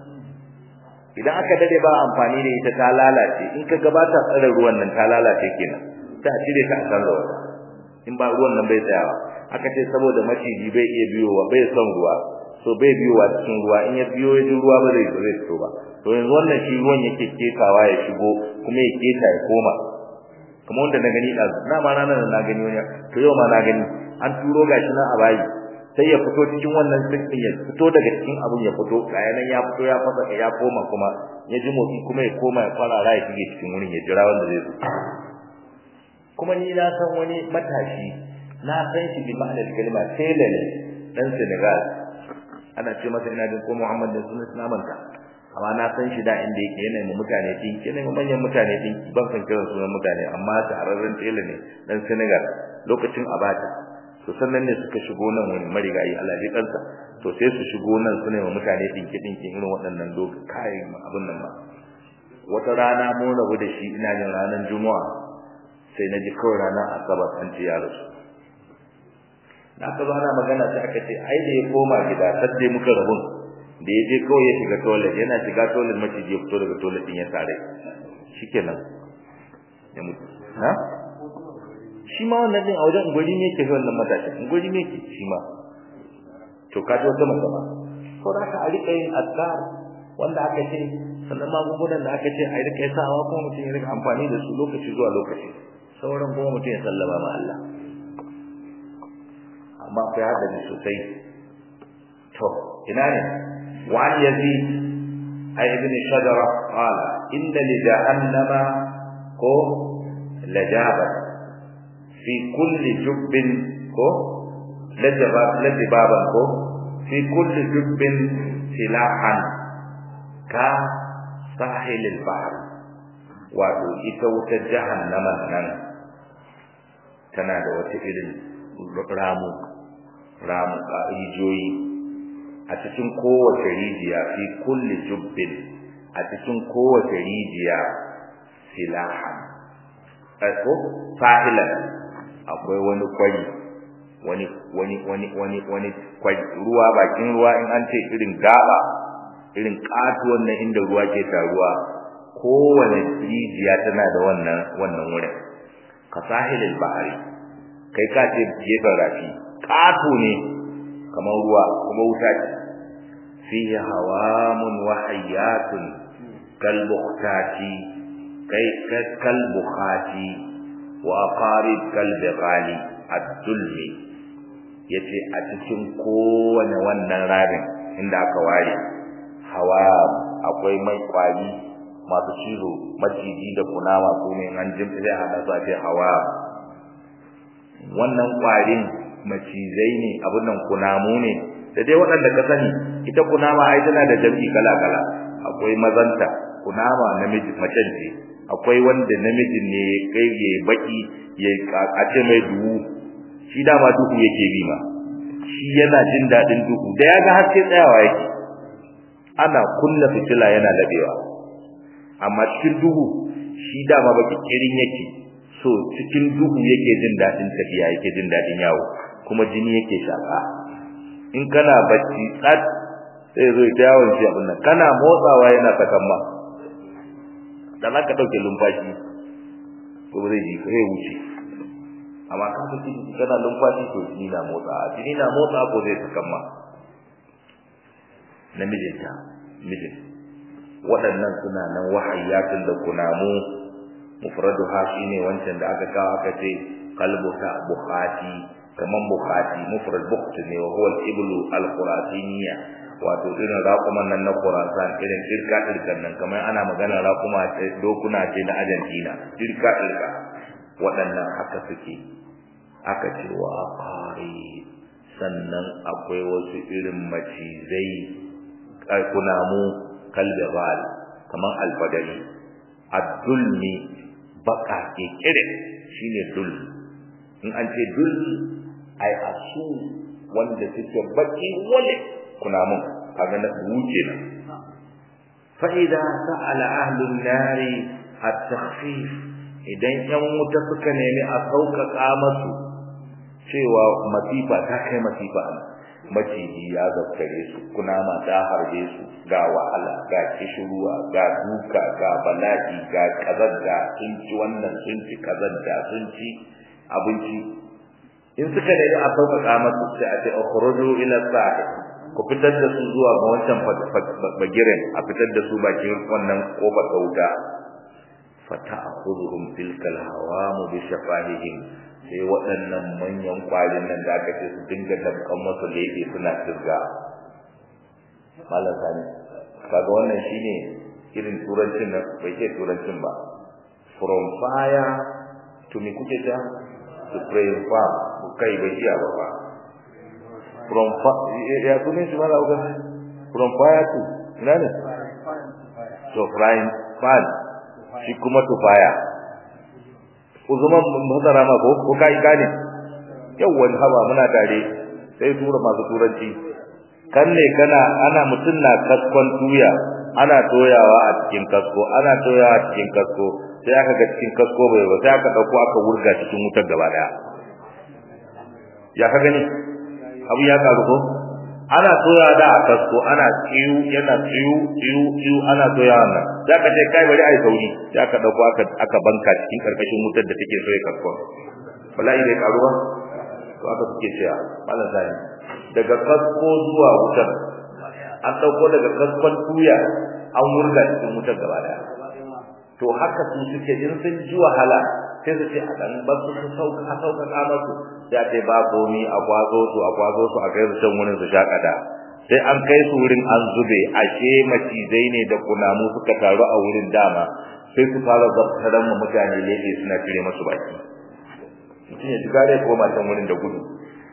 idan aka dade ba amfani da ita ta lalace in ka gabata tsare ruwan nan ta lalace kenan ta cire ta a kan ruwa in ba ruwan nan bai tsayawa aka ce saboda maciji bai iya biyowa bai son ruwa so bai biyowa cikin ruwa in ya biyo ya ji ruwa ba zai zai fito ba to yanzu wannan shi ruwan yake ketawa ya shigo kuma ya keta ya koma kamar wanda na gani da na ma ranar na gani wani to yau ma na gani an turo gashi nan a bayi sai ya fito cikin wannan sikin ya fito daga cikin abun ya fito kayanan ya fito ya fasa ya koma kuma ya ji motsi kuma ya koma ya fara ya shige cikin wurin ya jira wanda zai zo kuma ni na san wani matashi na san shi bi ma'anar kalma tela ne dan Senegal ana ce masa ina jin ko Muhammad da sunan sunamanta amma na san shi da inda yake yana mu mutane dinki yana mu manyan mutane dinki ban san kiran sunan mutane amma shahararren tela ne dan Senegal lokacin Abata to sannan ne suka shigo nan wani marigayi Allah ya kansa to sai su shigo nan su ne mu mutane dinki dinki irin waɗannan doka kai abun nan ba wata rana mun rabu da shi ina jin ranar Juma'a sai na ji kawai ranar asabar an ce ya rasu da aka zo ana magana sai aka ce ai da ya koma gida sadde muka rabun da ya je kawai ya shiga toilet yana shiga toilet maciji ya fito daga toilet din ya sare shikenan ya mutu na shi ma wannan din a wajen ungwari ne yake wannan matashi ungwari ne yake shi ma to ka ji wata masama ko da ka a rika yin azkar wanda aka ce sannan magungunan da aka ce a rika yi sawa kuma mutum ya rika amfani da su lokaci zuwa lokaci sauran kuma mutum ya sallama ma Allah amma akwai hadari sosai to ina ne wa yazid ay ibn shajara qala inna li jahannama ko lajaba fi kulli jubbin ko lajaba lajaba ko fi kulli jubbin silahan ka sahil al-bahr wato ita wutar jahannama nan tana da wata irin ramu ramu rijiyoyi a cikin kowace rijiya fi kulli jubbin a cikin kowace rijiya silahan ko fa'ilan akwai wani kwari wani wani wani wani wani kwari ruwa bakin ruwa in an ce irin gaba irin katuwan nan inda ruwa ke taruwa kowane rijiya tana da wannan wannan wurin ka sahilil bahari kai ka ce gefen rafi ƙato ne kamar ruwa kuma wuta ce fihi hawamun wa hayyatun kal bukhtati kai kal bukhati wa aqarib kal bighali ad-dulmi yace a cikin kowane wannan rarin inda aka ware hawa akwai mai kwari masu cizo maciji da kunama su ne an jimta zai hada su a ce hawa wannan kwarin macizai ne abun nan kunamu ne da dai waɗanda ka sani ita kunama ai tana da jami'i kala kala akwai mazanta kunama namiji macen ce akwai wanda namijin ne kai ya baki ya kace mai duhu shi dama duhu yake bi ma shi yana jin dadin duhu da ya ga haske tsayawa yake ana kunna fitila yana labewa amma cikin duhu shi dama baki kirin yake so cikin duhu yake jin dadin tafiya yake jin dadin yawo kuma jini yake shaka in kana bacci tsat sai zo ya yawon shi abin nan kana motsawa yana sakan ma da za ka ɗauke lumfashi ko zai ji kai wuce amma kan ka ciki kana lumfashi to jini na motsa jini na motsa ko zai sakan ma namijinta mijin waɗannan suna nan wahayatun da kunamu mufraduha shine wancan da aka kawo aka ce qalbuka bukhati kaman bukhati mufrad bukht ne wa huwa al-iblu al-khurasiniyya wato irin raƙuman nan na Khurasan irin dirka dirkan nan kamar ana magana raƙuma ce dokuna ce na Argentina dirka dirka waɗannan haka suke aka ce wa aqari sannan akwai wasu irin macizai kunamu kalbal kamar alfadari ad-dulmi baka ke kire shine dul in an ce dul ai asu wanda suke baki wale kunamun kaga na wuce nan fa idza sa'ala ahlun nari at-takhfif idan yan wuta suka nemi a sauƙaƙa masu cewa masifa ta kai masifa maciji ya zaftare su kunama ta harbe su ga wahala ga kishiruwa ga duka ga bala'i ga kazanta sun ci wannan sun ci kazanta sun ci abinci in suka nemi a sauƙaƙa masu sai a ce ukhruju ila sahil ku fitar da su zuwa ga wancan bagiren a fitar da su bakin wannan kofar wuta fata'khudhuhum tilkal hawamu bi shafahihim sai waɗannan manyan kwarin nan da aka ce su dinga dabkan masu lebe suna tirga malam sani kaga wannan shine irin turancin nan bai ce turancin ba from fire to me kuke ta to pray farm kai bai iya ba ba from ya sunan shi mala uga from fire to ina ne to frying pan shi kuma to fire uzuman mutara ma ko ko kai gane yawan haba muna tare sai tura masu turanci kan ne kana ana mutun na kaskon tuya ana toyawa a cikin kasko ana toyawa a cikin kasko sai aka ga cikin kasko bai ba sai aka dauko aka wurga cikin wutar gaba daya ya ka gani abu ya karu ko ana toya da a kasko ana tsiyu yana tsiyu tsiyu tsiyu ana toya wannan za ka ce kai bari ai sauri za ka dauko aka aka banka cikin karkashin wutar da take soye kasko bala'i bai karuwa to aka suke cewa malam zani daga kasko zuwa wutar an dauko daga kaskon tuya an wurga cikin wutar gaba daya to haka su suke in sun ji wahala sai su ce a dan ba su sauka a sauka kama su sai a ce ba komi a kwazo su a kwazo su a kai su can wurin su shakada sai an kai su wurin an zube ashe macizai ne da kunamu suka taru a wurin dama sai su fara zabtaran mu mutane lebe suna cire masu baki mutum ya shiga dai koma can wurin da gudu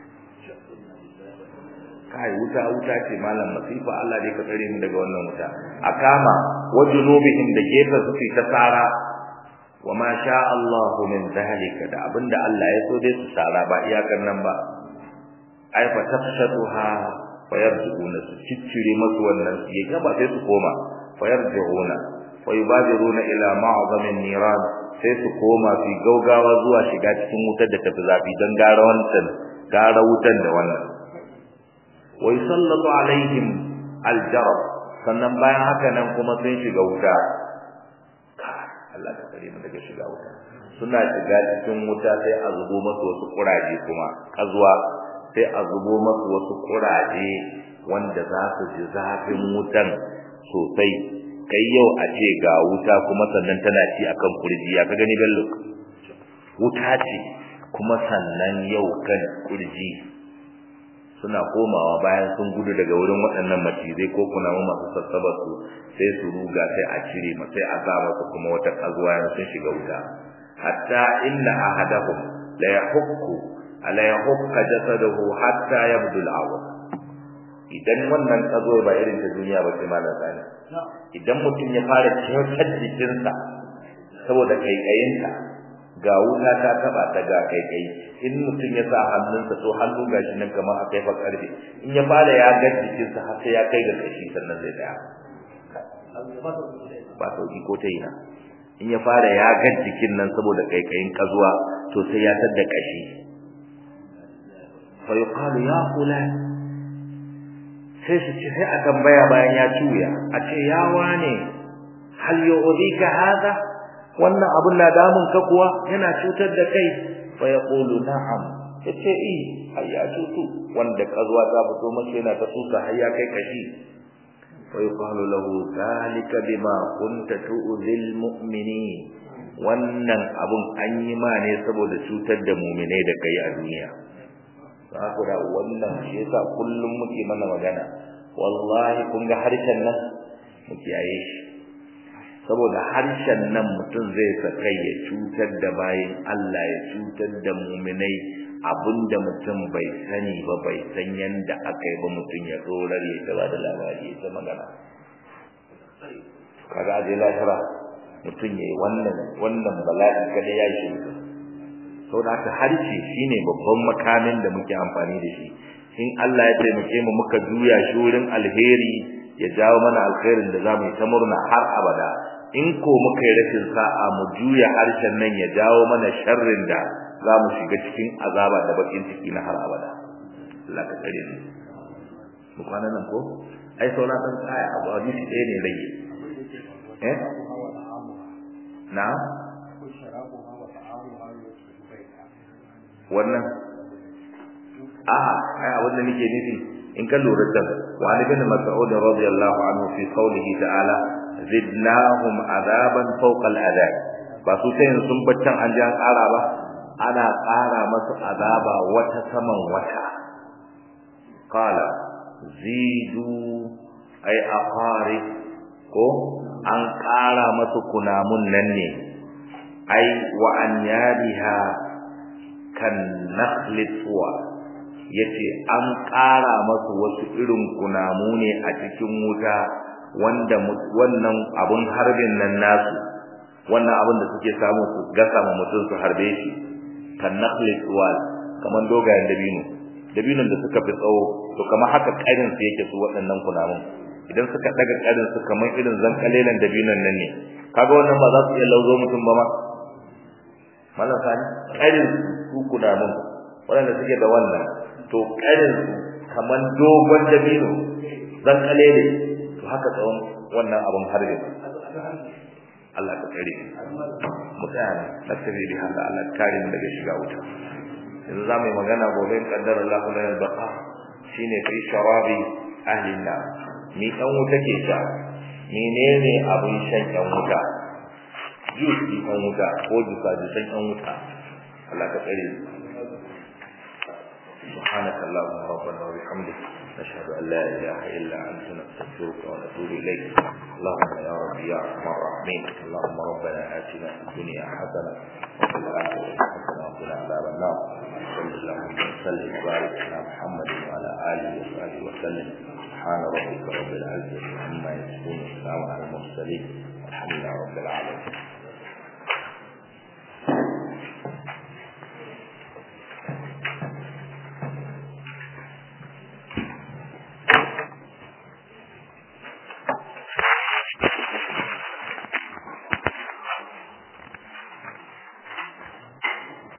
kai wuta wuta ce malam masifa Allah dai ka tsare mu daga wannan wuta a kama wajunubihim da gefe suke ta tsara wa ma sha Allah min zalika da abinda Allah ya so dai su tsara ba iyakar nan ba ai fa tafshaduha fa yarji'una su ciccire masu wannan su ya gaba sai su koma fa yarji'una fa yubadiruna ila ma'zamin niran sai su koma su gaugawa zuwa shiga cikin wutar da tafi zafi don gara wancan gara wutan da wannan wa yusallatu alaihim aljarab sannan bayan haka nan kuma sun shiga wuta Allah ka kare mu daga shiga wuta suna shiga cikin wuta sai a zubo masu wasu kuraje kuma kazuwa sai a zubo masu wasu kuraje wanda za su ji zafin wutan sosai kai yau a ce ga wuta kuma sannan tana ci akan kurji ya ka gani bello wuta ce kuma sannan yau kan kurji suna komawa bayan sun gudu daga wurin waɗannan macizai ko kunamu masu sassabar su sai su ruga sai a cire ma sai a sa masa kuma wata kazuwa yan sun shiga wuta hatta inna ahadahum la yahukku ala yahukka jasadahu hatta yabdu al-awwal idan wannan kazo ba irin ta duniya ba sai malam sani idan mutum ya fara cikin jikinsa saboda kaikayinta ga wuta ta taba ta ga kaikai in mutum ya sa hannunsa to hannu gashi nan kamar a kai fa karfe in ya fara ya ga jikinsa har sai ya kai ga kashi sannan zai tsaya ba sauki ko ta ina in ya fara ya ga jikin nan saboda kaikayin kazuwa to sai ya tada kashi fa yuqalu ya fulan sai su ce sai a tambaya bayan ya cuya a ce ya wane hal yu'dika hada wannan abun na damun ka kuwa yana cutar da kai fa yaqulu na'am yace eh ai ya cutu wanda kazuwa ta fito mace yana ta tuka har ya kai kashi fa yuqalu lahu zalika bima kunta tu'zil mu'minin wannan abun an yi ma ne saboda cutar da mu'minai da kai a duniya ku da wannan shi yasa kullum muke mana magana wallahi kun ga harshen nan mu kiyaye shi saboda harshen nan mutum zai sakai ya cutar da bayin Allah ya cutar da muminai abinda mutum bai sani ba bai san yanda aka yi ba mutum ya tsorar ya ta da labari ya ta magana kaga aje lahira mutum yayi wannan wannan bala'i kada ya shi saboda haka harshe shine babban makamin da muke amfani da shi in Allah ya taimake mu muka juya shi wurin alheri ya jawo mana alkhairin da zamu yi ta murna har abada in ko muka yi rashin sa'a mu juya harshen nan ya jawo mana sharrin da zamu shiga cikin azaba da bakin ciki na har abada Allah ka tsare mu mu kwana nan ko ai saura dan tsaya abu hadisi ɗaya ne rage eh na wannan a'a ai abin da nake nufi in ka lura da wani bin mas'ud radiyallahu anhu fi qawlihi ta'ala zidnahum adaban fawqa al'adab ba su sai sun baccan an ji an ƙara ba ana ƙara masu azaba wata saman wata qala zidu ay aqari ko an ƙara masu kunamun nan ne ai wa an yariha kan nakhli suwa yace an ƙara masu wasu irin kunamu ne a cikin wuta wanda wannan abun harbin nan nasu wannan abun da suke samu su gasa ma mutum su harbe shi kan nakhli suwa kaman dogayen dabino dabinon da suka fi tsawo to kamar haka ƙarin su yake su waɗannan kunamun idan suka daga ƙarin su kamar irin zankalelan dabinon nan ne kaga wannan ba za su iya lauzo mutum ba ma mallan sani ƙarin su kunamun waɗanda suke da wannan to ƙarin su kamar dogon dabino zankalele to haka tsawon wannan abun harbe Allah ka tsare mu tsaya ne tattabi bi haka Allah kare mu daga shiga wuta yanzu za mu yi magana gobe in kaddara Allah la yalbaqa shine fi sharabi ahli nar ni dan wuta ke sha menene abun shan dan wuta juice dan wuta ko juka jukan dan wuta Allah ka tsare mu سبحانك اللهم ربنا وبحمدك نشهد أن لا إله إلا أنت نستغفرك ونتوب إليك اللهم يا رب يا أرحم الراحمين اللهم ربنا آتنا في الدنيا حسنة وفي الآخرة حسنة وقنا عذاب النار صلى اللهم وسلم وبارك على محمد وعلى آله وصحبه وسلم سبحان ربك رب العزة عما يصفون والسلام على المرسلين والحمد لله رب العالمين